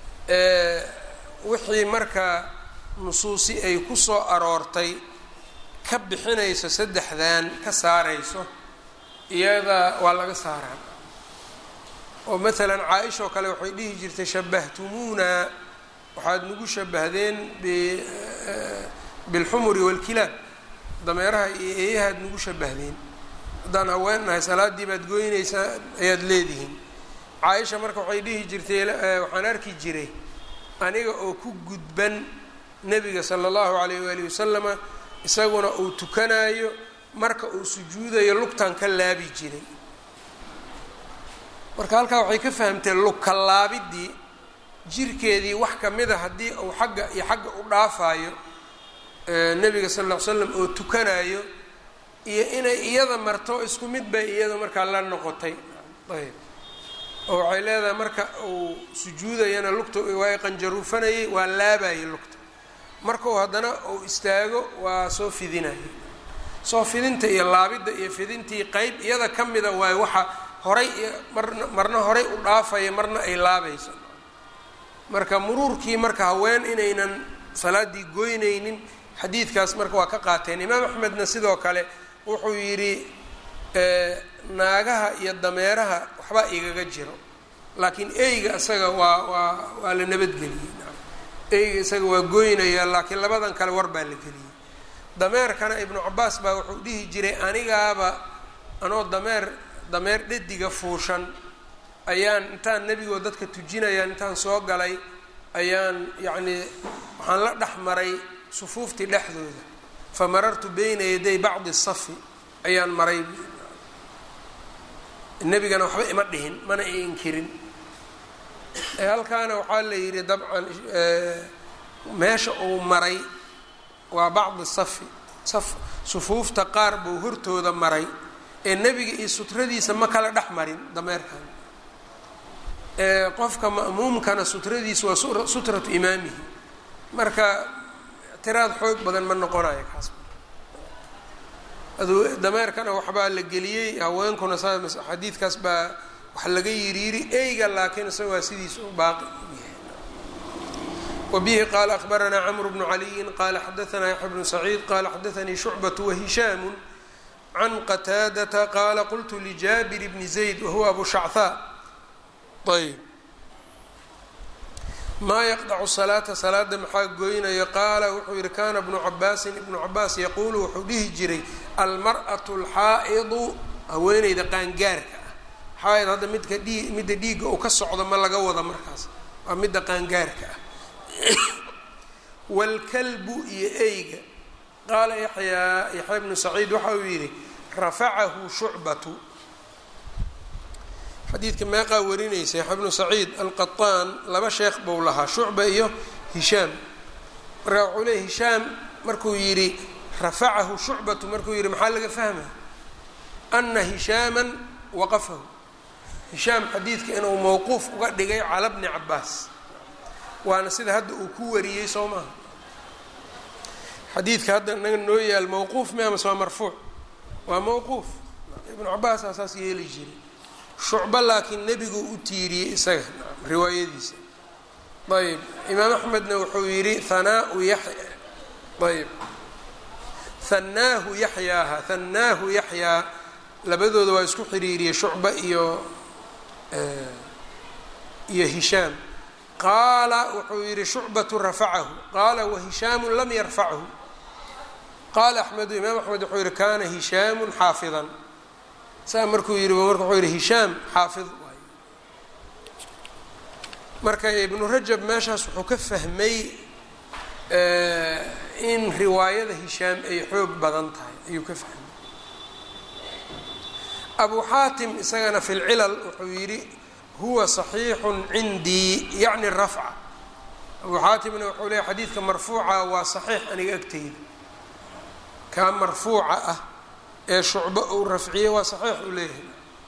wixii marka nusuusi ay ku soo aroortay ka bixinayso saddexdan ka saarayso iyada waa laga saaraa oo maalan caa-isha oo kale waxay dhihi jirtay shabahtumuuna waxaad nagu shabahdeen bilxumuri waalkilaab dameeraha iyo eeyahaad nagu shabahdeen haddaan haween nahay salaadii baad goynaysaa ayaad leedihiin caa-isha marka waxay dhihi jirtay waxaan arki jiray aniga oo ku gudban nebiga sala allahu calayh waalihi wasalama isaguna uu tukanayo marka uu sujuudayo lugtan ka laabi jiray marka halkaa waxay ka fahamtee lugka laabidii jirkeedii wax kamida haddii uu xagga iyo xagga u dhaafayo nebiga sal lla ly slam oo tukanayo iyo inay iyada marto isku mid bay iyada markaa la noqotay ayb oo waxay leedahay marka uu sujuudayana lugta waa qanjaruufanayay waa laabayay lugta markau haddana uu istaago waa soo fidinaya soo fidinta iyo laabidda iyo fidintii qeyb iyada ka mida waayo waxa horay marna marna horay u dhaafaya marna ay laabayso marka muruurkii marka haween inaynan salaaddii goynaynin xadiidkaas marka waa ka qaateen imaam axmedna sidoo kale wuxuu yidhi naagaha iyo dameeraha waxbaa igaga jiro laakiin eyga isaga waa waa waa la nabadgeliyey eyga isaga waa goynaya laakiin labadan kale war baa la geliyey dameerkana ibnu cabaas baa wuxuu dhihi jiray anigaaba anoo dameer dameer dhediga fuushan ayaan intaan nebigoo dadka tujinayaan intaan soo galay ayaan yacnii waxaan la dhex maray sufuuftii dhexdooda fa marartu bayna yaday bacdi safi ayaan maray nebigana waxba ima dhihin mana i inkirin halkaana waxaa la yidhi dabcan meesha uu maray waa bacdi safi saf sufuufta qaar buu hortooda maray ee nebiga iyo sutradiisa ma kala dhex marin dameerkan qofka ma'muumkana sutradiisa waa sutratu imaamihi marka ictiraad xoog badan ma noqonayo kaas adu dameerkana waxbaa la geliyey haweenkuna saa xadiidkaas baa wax laga yiriiri eyga laakiin isaga waa sidiisa u baaqi u yahay wabihi qaala akhbaranaa camru bnu caliyin qaala xadaanaa yaxya bnu saciid qaala xadaanii shucbatu wahishaamu can qataadata qaala qultu lijaabir bni zayd wahuwa abu shachaa ayb maa yaqdacu salaata salaada maxaa goynayo qaala wuxuu yihi kaana bnu cabaasin ibnu cabaas yaquulu wuxuu dhihi jiray almar'atu alxaa'idu haweeneyda qaangaarka ah xaaid hadda midka dhii midda dhiigga uu ka socdo ma laga wada markaas waa midda qaangaarka ah waalkalbu iyo eyga qaala yaxyaa yaxya bnu saciid waxa uu yidhi rafacahu shucbatu xadiidka meeqaa warinaysa yaxya bnu saciid alqaطaan laba sheekh buu lahaa shucba iyo hishaam marka wuxuu leey hishaam markuu yidhi rafacahu shucbatu markuu yidhi maxaa laga fahmaya ana hishaaman waqafahu hishaam xadiidka inuu mowquuf uga dhigay cala bni cabaas waana sida hadda uu ku wariyey soo maaha xadiidka hadda naga noo yaal mowquuf mi amase waa marfuuc waa mowquuf ibnu cabaasaa saas yeeli jiray shucba laakiin nebigu u tiiriyey isaga riwaayadiisa ayb imaam axmedna wuxuu yidhi hanaau yax ayb hannaahu yaxyaaha hannaahu yaxyaa labadooda waa isku xiriiriyey shucba iyo iyo hishaam qaala wuxuu yihi shucbatu rafacahu qaala wahishaamu lam yarfachu qaala axmedu imaam axmed wuxuu yihi kana hishaamu xaafidan saa markuu yihi marka wuxuu yihi hishaam xaafid waay marka ibnu rajab meeshaas wuxuu ka fahmay in riwaayada hishaam ay xoog badan tahay ayuu ka fahmay abu xaatim isagana fi lcilal wuxuu yidhi huwa صaxiixu cindii yacni rafca abu xaatimna wuxuu leeya xadiidka marfuuca waa saxiix aniga agteyda kaa marfuuca ah ee shucbo uu rafciyey waa saxiix uu leeyahay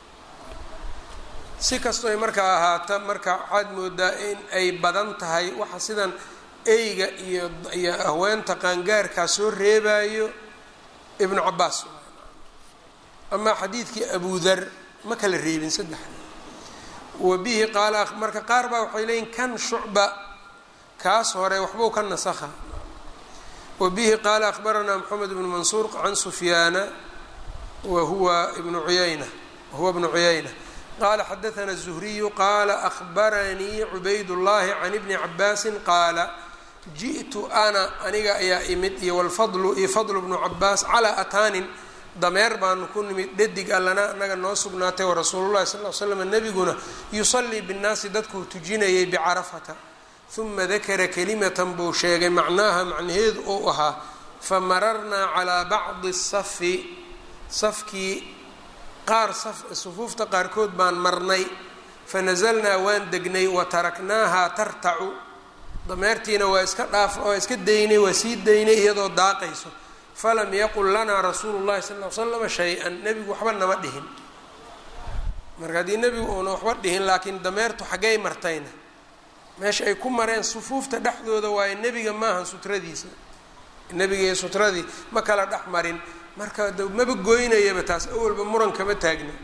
si kastoy markaa ahaata marka waxaad moodaa in ay badan tahay waxa sidan eyga iyo iyo haweenta qaangaarkaa soo reebayo ibnu cabaas amaa xadiidkii abu dar ma kala reebin saddexda wa bihi qaala marka qaar baa waxay leeyiin kan shucba kaas hore waxbuu ka nasakha wa bihi qaala akhbaranaa moxamed bnu mansuur can sufyaana wa huwa ibnu uyayna wahuwa bnu cuyayna qaala xadaana الzuhriyu qaala akhbaranii cubayd llahi can ibni cabaasin qaala ji'tu ana aniga ayaa imid iyo wlfadlu iyo fadlu bnu cabaas calaa ataanin dameer baanu ku nimid dhadig allana anaga noo sugnaatay wa rasuulullahi sal l slam nebiguna yusallii binnaasi dadkuu tujinayay bicarafata uma dakara kalimatan buu sheegay macnaaha macnaheedu uu ahaa famararnaa calaa bacdi safi safkii qaar sufuufta qaarkood baan marnay fanazalnaa waan degnay wa taraknaaha tartacu dameertiina waa iska dhaaf waa iska daynay waa sii daynay iyadoo daaqayso falam yaqul lanaa rasuulu llahi sal l slama shay-an nebigu waxba nama dhihin marka haddii nebigu uuna waxba dhihin laakiin dameertu xaggay martayna meesha ay ku mareen sufuufta dhexdooda waayo nebiga maahan sutradiisa nebiga iyo sutradii ma kala dhex marin marka d maba goynayaba taas awalba muran kama taagna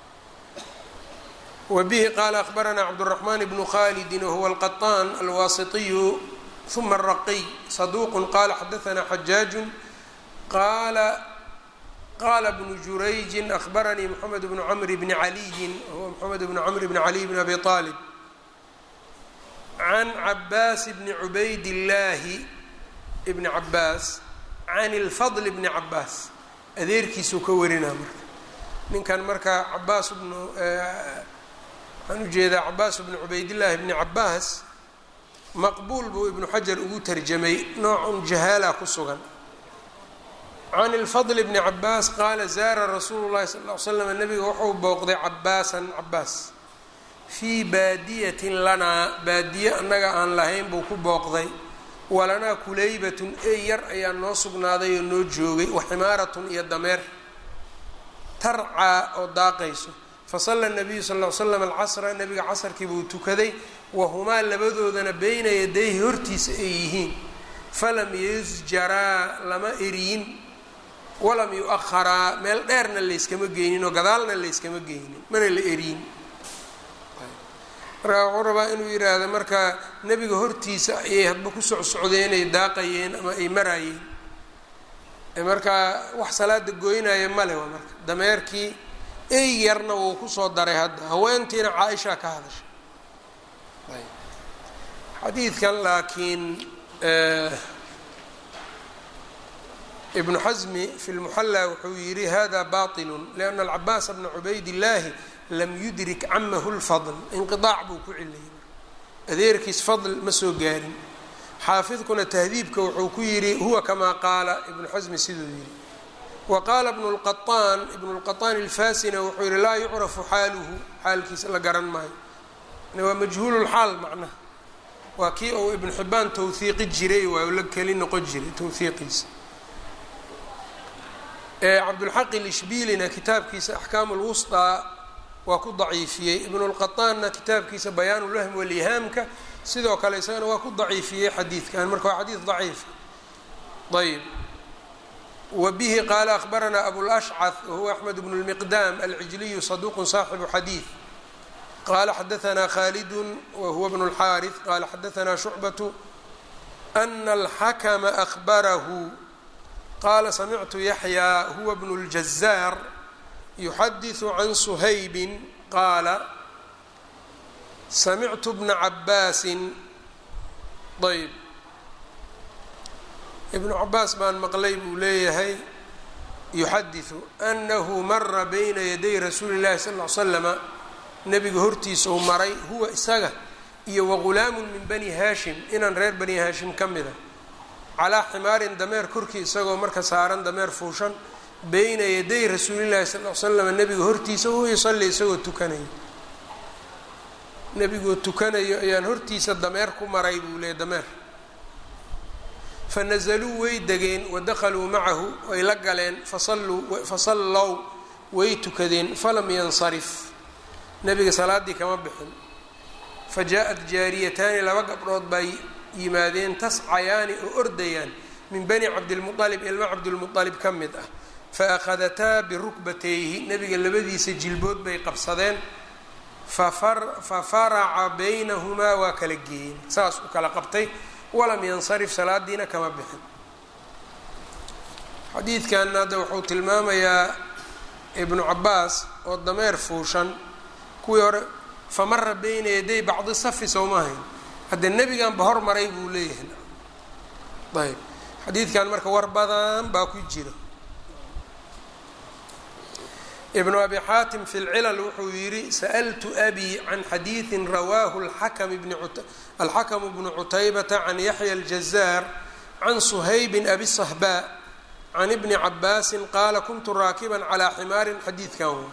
wa bihi qaala akhbaranaa cabduraxmaan bnu khalidin wahuwa alqaطaan alwaasitiyu uma araqiy saduuqu qaala xadaanaa xajaaju qaala qaala bnu jurayjin akhbaranii moxamed bnu camr bni caliyin wahuwa moxamed bnu camr bni caliy bni abi aalib can cabaas bni cubayd illaahi bni cabaas can ilfadl bni cabaas adeerkiisuu ka warinaa marka ninkan marka cabaas bnu waxaan ujeedaa cabaas bnu cubaydillaahi bni cabaas maqbuul buu ibnu xajar ugu tarjamay noocun jahaala ku sugan can ilfadl bni cabaas qaala zaara rasuulu llahi sal l slam nabiga wuxuu booqday cabaasan cabaas fii baadiyatin lanaa baadiye annaga aan lahayn buu ku booqday walanaa kulaybatun ey yar ayaa noo sugnaaday oo noo joogay waximaaratun iyo dameer tarcaa oo daaqayso fasalla nabiyu sal l slam alcasra nabiga casarkii buu tukaday wahumaa labadoodana beyna yadayhi hortiisa ay yihiin falam yusjaraa lama eriyin walam yu-aharaa meel dheerna layskama geynin oo gadaalna layskama geynin mana la eriyin markaa wuxuu rabaa inuu yidhaahdo marka nebiga hortiisa ayay hadba ku socsocdeen ay daaqayeen ama ay maraayeen markaa wax salaada goynaya male waa marka dameerkii ey yarna wuu kusoo daray hadda haweentiina caa-ishaa ka hadashay xadiidkan laakiin ibnu xasmi fi lmuxalla wuxuu yidhi hada baطilu lianna alcabaas bna cubayd illaahi lam yudrik camahu lfadl inqiaac buu ku cilayay adeerkiis fadl ma soo gaarin xaafidkuna tahdiibka wuxuu ku yidhi huwa kamaa qaala ibnu xasmi siduu yidhi wa qaala ibnu lqaطaan ibnu lqaطaan ilfasina wuxuu yihi laa yucrafu xaaluhu xaalkiisa la garan maayo waa majhuululxaal macnaha waa kii uu ibnu xibaan tawhiiqi jiray waa la keli noqon jiray tawhiiqiisa cabdulxaq ilishbiilina kitaabkiisa axkaamu lwusطaa waa ku daciifiyey ibnu lqaطaanna kitaabkiisa bayaan ulwahm walihaamka sidoo kale isagana waa ku daciifiyey xadiidkan marka waa xadiid daciif ayb wa bihi qaala akhbaranaa abulashcad wahuwa axmed bnu lmiqdaam alcijliyu saduuqu saaxibu xadiid qala xadaanaa khalidu wahuwa bnu اlxaariث qala xadaanaa shucbatu ana alxakma ahbarahu qala samictu yaxyaa huwa bnu اljazaar yuxadiثu can suhaybin qaala samictu bna cabaasin ayb ibnu cabaas baan maqlay buu leeyahay yuxadiثu anahu mara bayna yaday rasuuli اllahi sal ly slama nebiga hortiisa uu maray huwa isaga iyo wagulaamun min bani haashim inaan reer bani haashim ka mida calaa ximaarin dameer korkii isagoo marka saaran dameer fuushan beyna yaday rasuulillahi sal l slam nebiga hortiisa huwa yusalli isagoo tukanayo nebigoo tukanayo ayaan hortiisa dameer ku maray buu leeyay dameer fa nazaluu way degeen wadakhaluu macahu way la galeen fasaluu fasallow way tukadeen falam yansarif nebiga salaaddii kama bixin fa jaa-at jaariyataani laba gabdhood bay yimaadeen tascayaani oo ordayaan min bani cabdilmualib ilma cabdilmualib ka mid ah fa akhadataa birukbatayhi nebiga labadiisa jilbood bay qabsadeen fa faraca baynahumaa waa kala geeyeen saas u kala qabtay walam yansarif salaadiina kama bixin xadiidkanna hadda wuxuu tilmaamayaa ibnu cabaas oo dameer fuushan kuwii hore famara beyna yaday bacdi safi sowma hayn haddee nebiganba hormaray buu leeyahay ayb xadiidkan marka war badan baa ku jira ibnu abi xaatim fi lcilal wuxuu yidhi sa'ltu abi can xadiidin rawaahu alxakamu bnu cutaybata can yaxya aljazaar can suhaybin abi sahbaa can ibni cabaasin qaala kuntu raakiban calaa ximaarin xadiidkan wa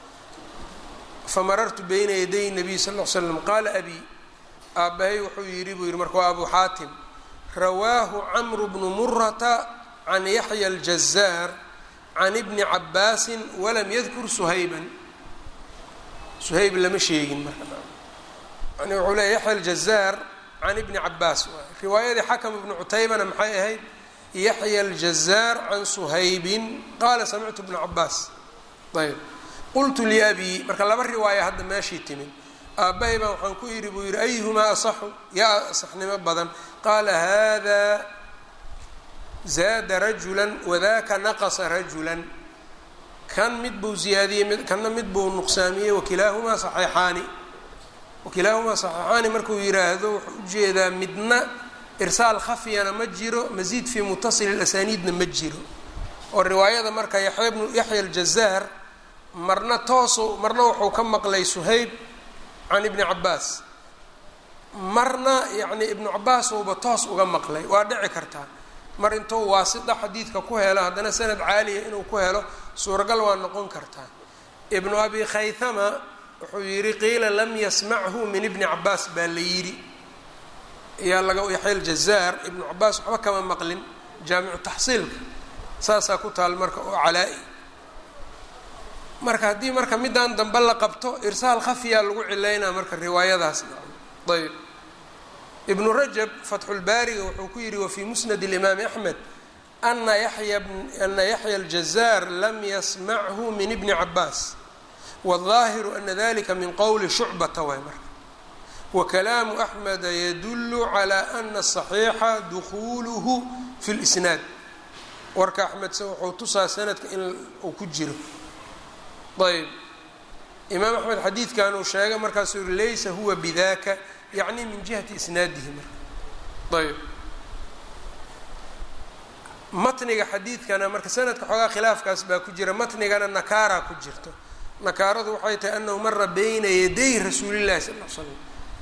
famarartu bayna yaday nabiy sal l slam qaala abi aabbahay wuxuu yidhi buu yidhi marka waa abu xaatim rawaahu camru bnu murata can yaxya aljazaar can ibni cabaasin walam yadkur suhayban suhayb lama sheegin marka yani wuxuu leeya yaxya aljazaar can ibni cabaas riwaayadii xakam ibnu cutaybana maxay ahayd yaxya aljazaar can suhaybin qaala samictu bna cabaas ayb qultu liabii marka laba riwaaya hadda meeshii timid aabbahay baan waxaan ku yidhi buu yidhi ayuhumaa asaxu yaa asaxnimo badan qaala hada zaada rajulan wadaka naqasa rajulan kan mid buu ziyaadiyey mid kanna mid buu nuqsaamiyey wakilaahumaa saxiixaani wakilaahumaa saxiixaani markuu yidhaahdo wuxuu ujeedaa midna irsaal khafyana ma jiro masiid fii mutasili lasaniidna ma jiro oo riwaayada marka yaxya bnu yaxya aljazaar marna toosu marna wuxuu ka maqlay suhayb can ibni cabaas marna yacni ibnu cabaasouba toos uga maqlay waa dhici kartaa mar intuu waasita xadiidka ku helo haddana sanad caaliya inuu ku helo suuragal waa noqon kartaa ibnu abi khaythama wuxuu yidhi qiila lam yasmachu min ibni cabaas baa la yidhi ayaa laga yaxya aljazaar ibnu cabaas waxba kama maqlin jaamicu taxsiilka saasaa ku taal marka oo calaa-i marka haddii marka midaan dambe la qabto irsaal khafiyaa lagu cilaynaa marka riwaayadaas ayb ibnu rajab fatxulbaariga wuxuu ku yidhi wafii musnad اlimaami axmed ana yaya ana yaxya aljazaar lam yasmachu min ibni cabaas wاظaahiru ana dalika min qowli shucbata waay marka wakalaamu axmeda yadulu calى ana الصaxiixa dukuluhu fi اlisnaad warka axmedse wuxuu tusaa sanadka in uu ku jiro ayb imaam axmed xadiidkan uu sheegay markaasuu yihi laysa huwa bidaka yacni min jihati isnaadihi marka ayb matniga xadiidkana marka sanadka xoogaa khilaafkaas baa ku jira matnigana nakaara ku jirto nakaaradu waxay tahay anahu mara bayna yaday rasuulillahi sal l slam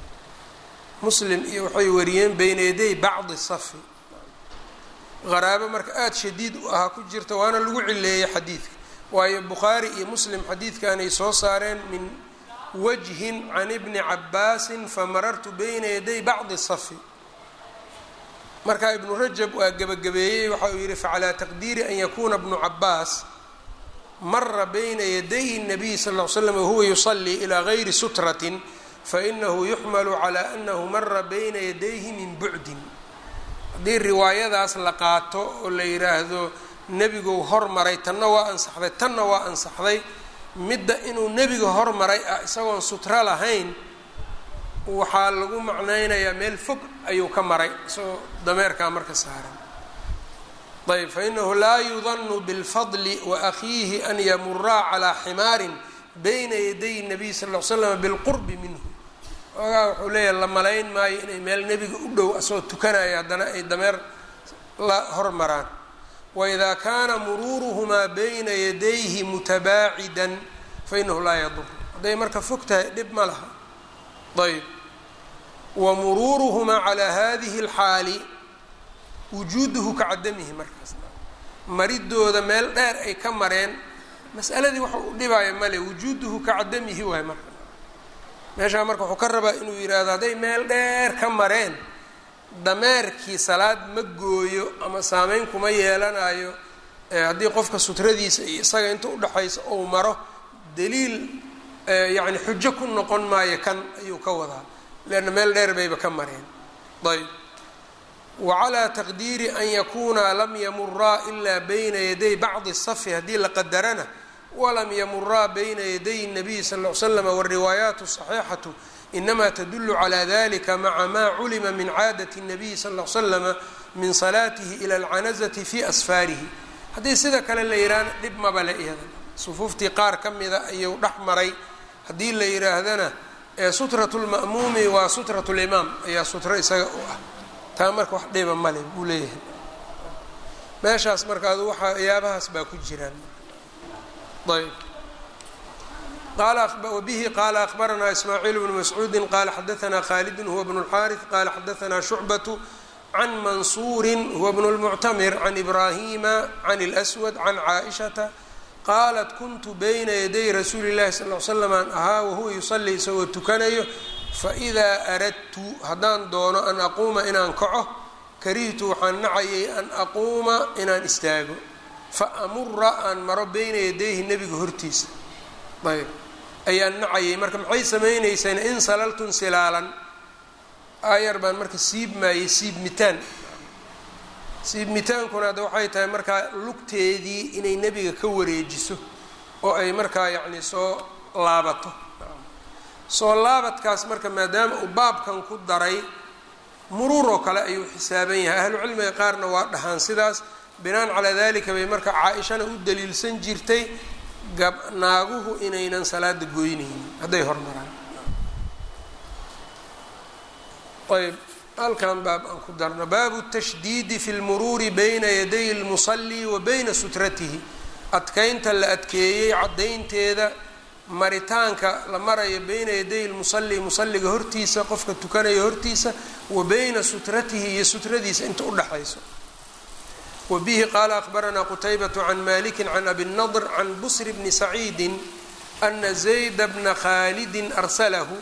muslim iyo waxay wariyeen bayna yaday bacdi safi qaraabo marka aada shadiid u ahaa ku jirta waana lagu cileeyey xadiidka waayo bukhaari iyo muslim xadiidkanay soo saareen min wajhin can ibni cabaasin famarartu bayna yaday bacdi safi marka ibnu rajab waa gebagabeeyey waxa uu yihi facalaa taqdiiri an yakuuna bnu cabaas mara bayna yaday الnabiy sal ll ly slam wahuwa yusalii ilaa gayri sutratin fainahu yuxmalu calaa anahu mara bayna yadayhi min bucdin haddii riwaayadaas la qaato oo la yidhaahdo nebigu hormaray tanna waa ansaxday tanna waa ansaxday midda inuu nebiga hormaray ah isagoon sutro lahayn waxaa lagu macnaynayaa meel fog ayuu ka maray isagoo dameerkaa marka saaran ayb fainahu laa yudanu bilfadli waakhiihi an yamuraa calaa ximaarin bayna yaday nabiy sal l slam bilqurbi minhu ogaa wuxuu leeyahay la malayn maayo inay meel nebiga u dhow asagoo tukanaya haddana ay dameer la hormaraan waidaa kaana muruuruhumaa bayna yadayhi mutabaacidan fainahu laa yadur hadday marka fog tahay dhib ma laha ayb wa muruuruhumaa calaa hadihi اlxaali wujuuduhu ka cadamihi markaas maridooda meel dheer ay ka mareen mas'aladii waxa u dhibaayo male wujuuduhu ka cadamihi waay marka meeshaa marka wuxuu ka rabaa inuu yidhaahdo hadday meel dheer ka mareen dameerkii salaad ma gooyo ama saameyn kuma yeelanayo haddii qofka sutradiisa iyo isaga inta udhexaysa ou maro daliil yacni xujo ku noqon maayo kan ayuu ka wadaa leanna meel dheer bayba ka mareen ayb wacalaa taqdiiri an yakunaa lam yamuraa ilaa bayna yaday bacdi safi haddii la qadarana walam yamuraa bayna yaday الnabiy sal ll ly slam wاriwaayaat الصaxiixatu inama tdul calى dalika maca ma culima min caadaة الnabiy sal ll ly slama min salaatihi ilى اlcanazati fi asfaarihi haddii sida kale la yidhaahna dhib maba le iyada sufuuftii qaar ka mida ayuu dhex maray haddii la yidhaahdana sutraة اlma'muumi waa sutraة اlimaam ayaa sutro isaga u ah taa marka wax dhiba male buu leeyahay meeshaas marka adu waxa yaabahaas baa ku jiraan ayb wbihi qala akhbaranaa ismaaciil bnu mascuudi qala xadaanaa khaalidun huwa bnu اlxaariث qala xadaanaa shucbaة can mansuuri huwa bnu اlmuctamir can ibrahima can اlأswad can caaئishata qaalat kuntu bayna yaday rasuuli اllahi sal l slam aan ahaa wahuwa yusalii isagoo tukanayo faidaa aradtu haddaan doono an aquuma inaan kaco karihtu waxaan nacayay an aquuma inaan istaago fa amura aan maro bayna yadayhi nebiga hortiisa ayb ayaan nacayay marka maxay samaynayseen in salaltun silaalan aayar baan marka siibmaayey siibmitaan siibmitaankuna hadda waxay tahay markaa lugteedii inay nebiga ka wareejiso oo ay markaa yacni soo laabato soo laabadkaas marka maadaama uu baabkan ku daray muruur oo kale ayuu xisaaban yahay ahlucilmiga qaarna waa dhahaan sidaas binaan calaa dalika bay marka caa-ishana u daliilsan jirtay gab naaguhu inaynan salaada goynaynin hadday hormaraan ayb halkan baab aan ku darno baabu tashdiidi fi lmuruuri bayna yaday lmusalli wa bayna sutratihi adkeynta la adkeeyey caddaynteeda maritaanka la marayo bayna yaday lmusalli musalliga hortiisa qofka tukanaya hortiisa wa bayna sutratihi iyo sutradiisa inta udhexayso wa bihi qaala akhbaranaa qutaybatu can maliki can abi nadr can busr bni saciidi ana zayda bna khaalidin arsalahu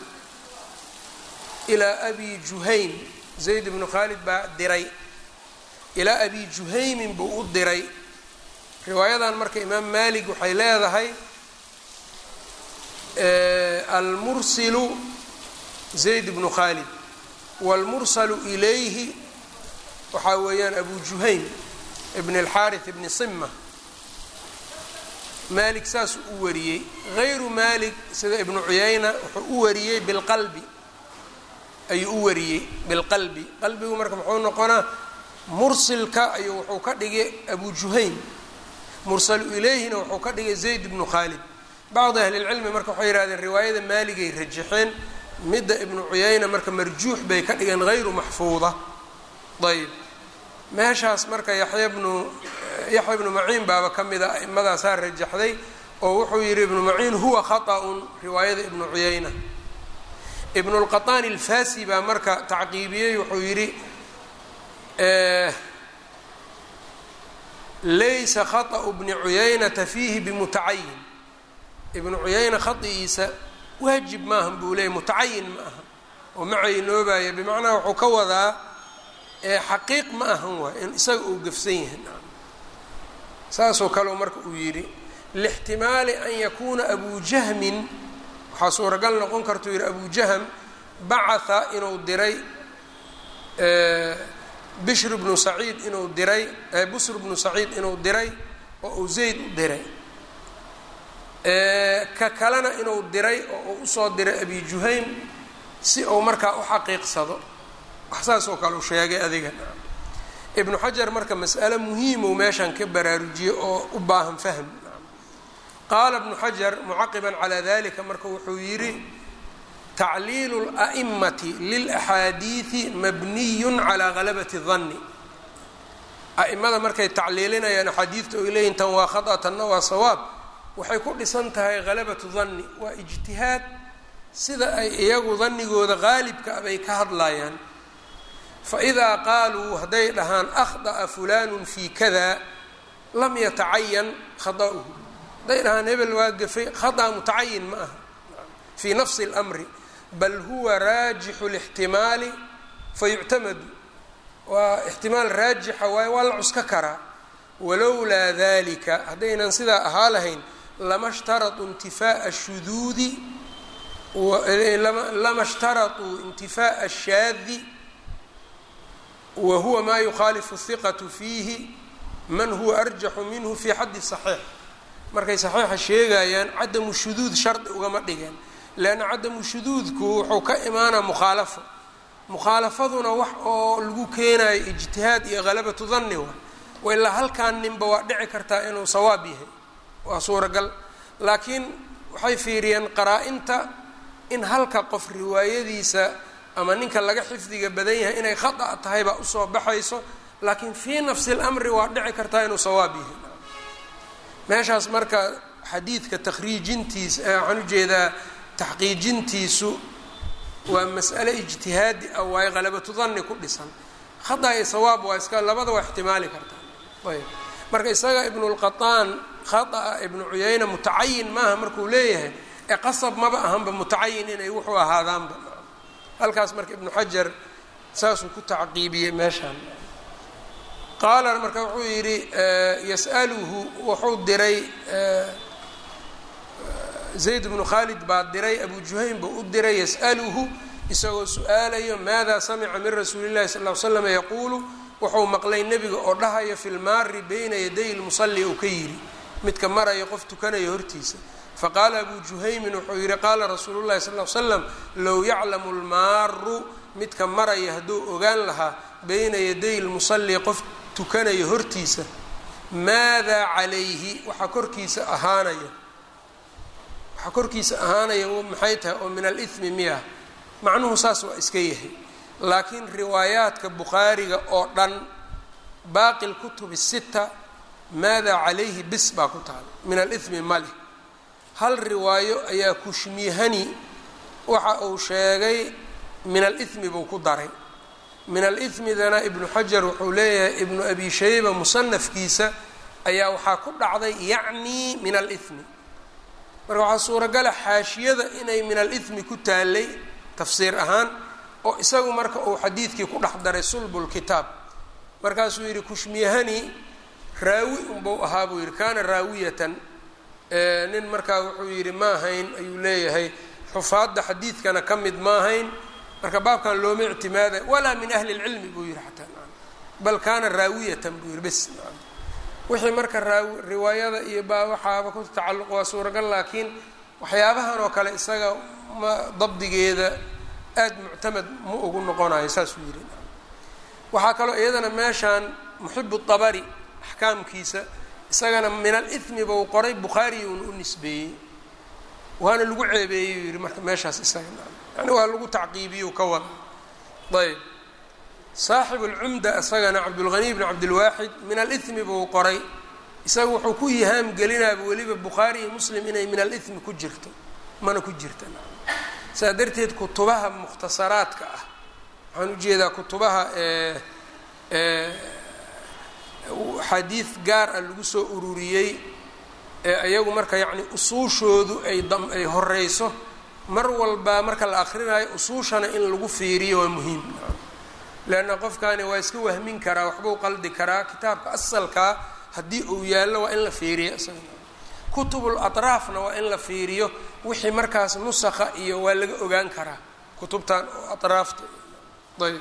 ilaa abi juhaym zayd bnu khaalid baa diray ilaa abi juhaymin buu u diray riwaayadan marka imaam malik waxay leedahay almursilu zayd bnu khaalid wاlmursalu ilayhi waxaa weeyaan abu juhaym ibn اlxaariث ibni sima malik saasuu u wariyey غayru malik sida ibnu cuyayna wuxuu u wariyey bilqalbi ayuu u wariyey bilqalbi qalbigu marka muxuu noqonaa mursilka ayuu wuxuu ka dhigay abu juhaym mursalu ilayhina wuxuu ka dhigay zayd ibnu khaalid bacdi ahlilcilmi marka waxay yihahdeen riwaayada maaligay rajaxeen midda ibnu cuyayna marka marjuux bay ka dhigeen hayru maxfuuda ayb meeshaas marka yaxya bnu yaxya ibnu maciin baaba ka mid a a'imadaasaa rajaxday oo wuxuu yidhi ibnu maciin huwa khaطأun riwaayada ibnu cuyayna ibnu lqaطaani alfasi baa marka tacqiibiyey wuxuu yidhi laysa khaطأu bni cuyaynata fiihi bimutacayin ibnu cuyayna khaigiisa waajib maahan buu leeyay mutacayin ma aha oo ma caynoobaya bimacnaa wuxuu ka wadaa xaqiiq ma ahan waay in isaga uu gafsan yahay saasoo kale marka uu yidhi lixtimaali an yakuuna abu jahmin waxaa suuragal noqon kartuu yidhi abu jahm bacatha inuu diray bishr bnu saciid inuu diray busr bnu saciid inuu diray oo uu zayd u diray ka kalena inuu diray oo uu usoo diray abi juhaym si uu markaa u xaqiiqsado wax saas oo kale u sheegay adiga ibnu xajar marka mas'ale muhiimow meeshan ka baraarujiyey oo u baahan fahm qaala ibnu xajar mucaqiban calaa dalika marka wuxuu yidhi tacliilu اla'imati lilaxaadiidi mabniyun calaa galabati danni a'imada markay tacliilinayaan axaadiidta oy leeyihin tan waa khata tanna waa sawaab waxay ku dhisan tahay galabatu danni waa ijtihaad sida ay iyagu dannigooda qaalibka a bay ka hadlayaan faidaa qaaluu hadday dhahaan akhda'a fulaanu fii kada lam yatacayan khada'uhu hadday dhahaan hebel waa gafay khada mutacayin ma aha fii nafsi اlmri bal huwa raajixu اlاxtimaali fayuctamadu waa ixtimaal raajixa waayo waa la cuska karaa walowlaa dalika haddaynan sidaa ahaa lahayn lama shtarطuu intifaaءa الshuduudi lama shtarطuu intifaaءa الshaadi wa huwa ma yukhaalifu الhiqaةu fiihi man huwa arjaxu minhu fi xaddi صaxiix markay saxiixa sheegayaan cadamu shuduud shardi ugama dhigeen leanna cadamu shuduudku wuxuu ka imaanaa mukhaalafo mukhaalafaduna wax oo lagu keenayo ijtihaad iyo halabatu danni wa wa ilaa halkaan ninba waa dhici kartaa inuu sawaab yahay waa suuragal laakiin waxay fiiriyeen qaraa-inta in halka qof riwaayadiisa ama ninka laga xifdiga badan yahay inay khata tahay baa usoo baxayso laakiin fii nafsi اlamri waa dhici kartaa inuu sawaab yahay meeshaas marka xadiidka takhriijintiisa waxaan ujeedaa taxqiijintiisu waa mas'ale ijtihaadi ah waayo halabatu danni ku dhisan khata iyo sawaab waa iska labada waa ixtimaali kartaa ayb marka isaga ibnulqataan khata'a ibnu cuyayna mutacayin maaha markuu leeyahay ee qasab maba ahanba mutacayin inay wuxuu ahaadaanba halkaas marka ibnu xajar saasuu ku tacqiibiyey meeshaan qaala marka wuxuu yidhi yas'aluhu wuxuu diray zayd bnu khaalid baa diray abu juhaym buu u diray yas'aluhu isagoo su-aalayo maada samica min rasuuli llahi sal l slam yaquulu wuxuu maqlay nebiga oo dhahayo fi lmaari bayna yaday lmusalli uu ka yidhi midka maraya qof tukanaya hortiisa faqaala abu juhaymin wuxuu yidhi qaala rasuulu llahi sal l slam low yaclamu lmaaru midka maraya hadduu ogaan lahaa bayna yaday lmusalli qof tukanaya hortiisa maadaa calayhi waxaa korkiisa ahaanaya waxaa korkiisa ahaanaya maxay tahay oo min alithmi miya macnuhu saas waa iska yahay laakiin riwaayaadka bukhaariga oo dhan baaqi lkutubi sita maadaa calayhi bis baa ku taala min alithmi male hal riwaayo ayaa kushmihani waxa uu sheegay min alithmi buu ku daray min alithmidana ibnu xajar wuxuu leeyahay ibnu abi shayba musanafkiisa ayaa waxaa ku dhacday yacni min alithmi marka waxaa suuragala xaashiyada inay min alithmi ku taalay tafsiir ahaan oo isagu marka uu xadiidkii ku dhex daray sulbulkitaab markaasuu yidhi kushmiyahani raawi unbau ahaa buu yidhi kaana raawiyatan nin markaa wuxuu yidhi ma ahayn ayuu leeyahay xufaadda xadiidkana ka mid ma ahayn marka baabkan looma ictimaaday walaa min ahli lcilmi buu yihi xataa bal kaana raawiyatan buu yihi bes wixii marka raawi riwaayada iyo baa waxaaba ku tacalluq waa suuragal laakiin waxyaabahan oo kale isaga ma dabdigeeda aada muctamad ma ugu noqonayo saasuu yihi waxaa kaloo iyadana meeshaan muxibu dabari axkaamkiisa isagana min alithmi bau qoray bukhaariyuuna u nisbeeyey waana lagu ceebeeyey u yihi marka meeshaas isaga yani waa lagu tacqiibiyu ka wada ayb saaxibu lcumda isagana cabdulghaniy bn cabdilwaaxid min alithmi buu qoray isaga wuxuu ku yihaam gelinaaba weliba bukhaari iyo muslim inay min alithmi ku jirto mana ku jirta saa darteed kutubaha mukhtasaraadka ah waxaan ujeedaa kutubaha xadiid gaar ah lagu soo ururiyey ee iyagu marka yacni usuushoodu ay dam ay horeyso mar walba marka la akrinayo usuushana in lagu fiiriyo waa muhiim leanna qofkani waa iska wahmin karaa waxbuu qaldi karaa kitaabka asalkaa haddii uu yaallo waa in la fiiriyo isaga kutubul atraafna waa in la fiiriyo wixii markaas nusakha iyo waa laga ogaan karaa kutubtan oo atraafta ayb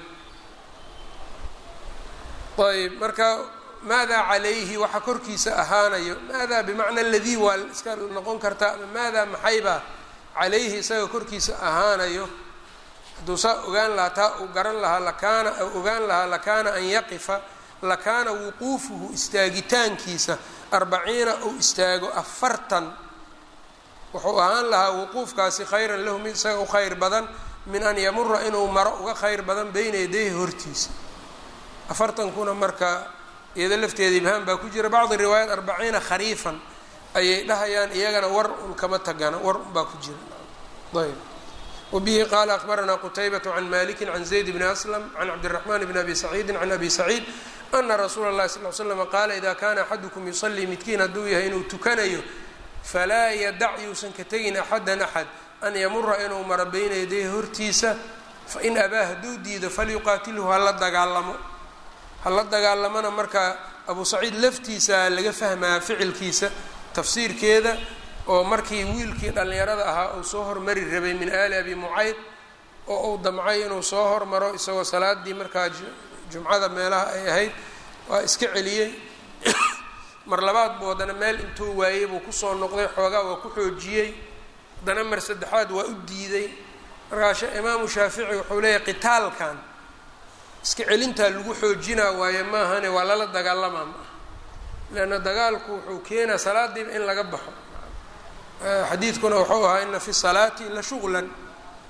ayb marka maadaa calayhi waxa korkiisa ahaanayo maadaa bimacna aladii waa iska noqon kartaa ama maadaa maxaybaa calayhi isaga korkiisa ahaanayo hadduu saa ogaan lahaa taa uu garan lahaa lakaana ogaan lahaa lakaana an yaqifa lakaana wuquufuhu istaagitaankiisa arbaciina uu istaago afartan wuxuu ahaan lahaa wuquufkaasi khayran lahu mid isaga u khayr badan min an yamura inuu maro uga khayr badan beyna yadayhi hortiisa afartankuna marka iyado lafteeda ibhaan baa ku jira bacdi riwaayaat arbaciina khariifan ayay dhahayaan iyagana war un kama tagana war un baa ku jira ayb wbihi qala akbaranaa qutaybaة can maliki can zayd bni aslam can cabdالraxman bn abi saciidi can abi saciid ana rasuula اlahi sal l slm qaala ida kana axadukum yusalii midkiin hadduu yahay inuu tukanayo falaa yadac yuusan ka tegin axadan axad an yamura inuu maro beyna yadayhi hortiisa fain abaa hadduu diido falyuqaatilhu hala dagaalamo hala dagaalamona marka abu saciid laftiisa laga fahmaa ficilkiisa tafsiirkeeda oo markii wiilkii dhallinyarada ahaa uu soo hormari rabay min aali abi mucayd oo uu damcay inuu soo hormaro isagoo salaadii markaa jumcada meelaha ay ahayd waa iska celiyey mar labaad buu haddana meel intuu waayey buu kusoo noqday xoogaa waa ku xoojiyey haddana mar saddexaad waa u diiday markaa imaamu shaafici wuxuu leeyahy qitaalkan iska celintaa lagu xoojinaa waaye maahane waa lala dagaalamaa maaha leanna dagaalku wuxuu keenaa salaadiiba in laga baxo xadiidkuna wuxuu ahaa ina fi الsalaati la shugla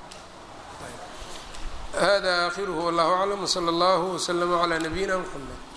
hada akhiruhu wallahu aclam wslى اllah wslama عlى nabiyina mxamed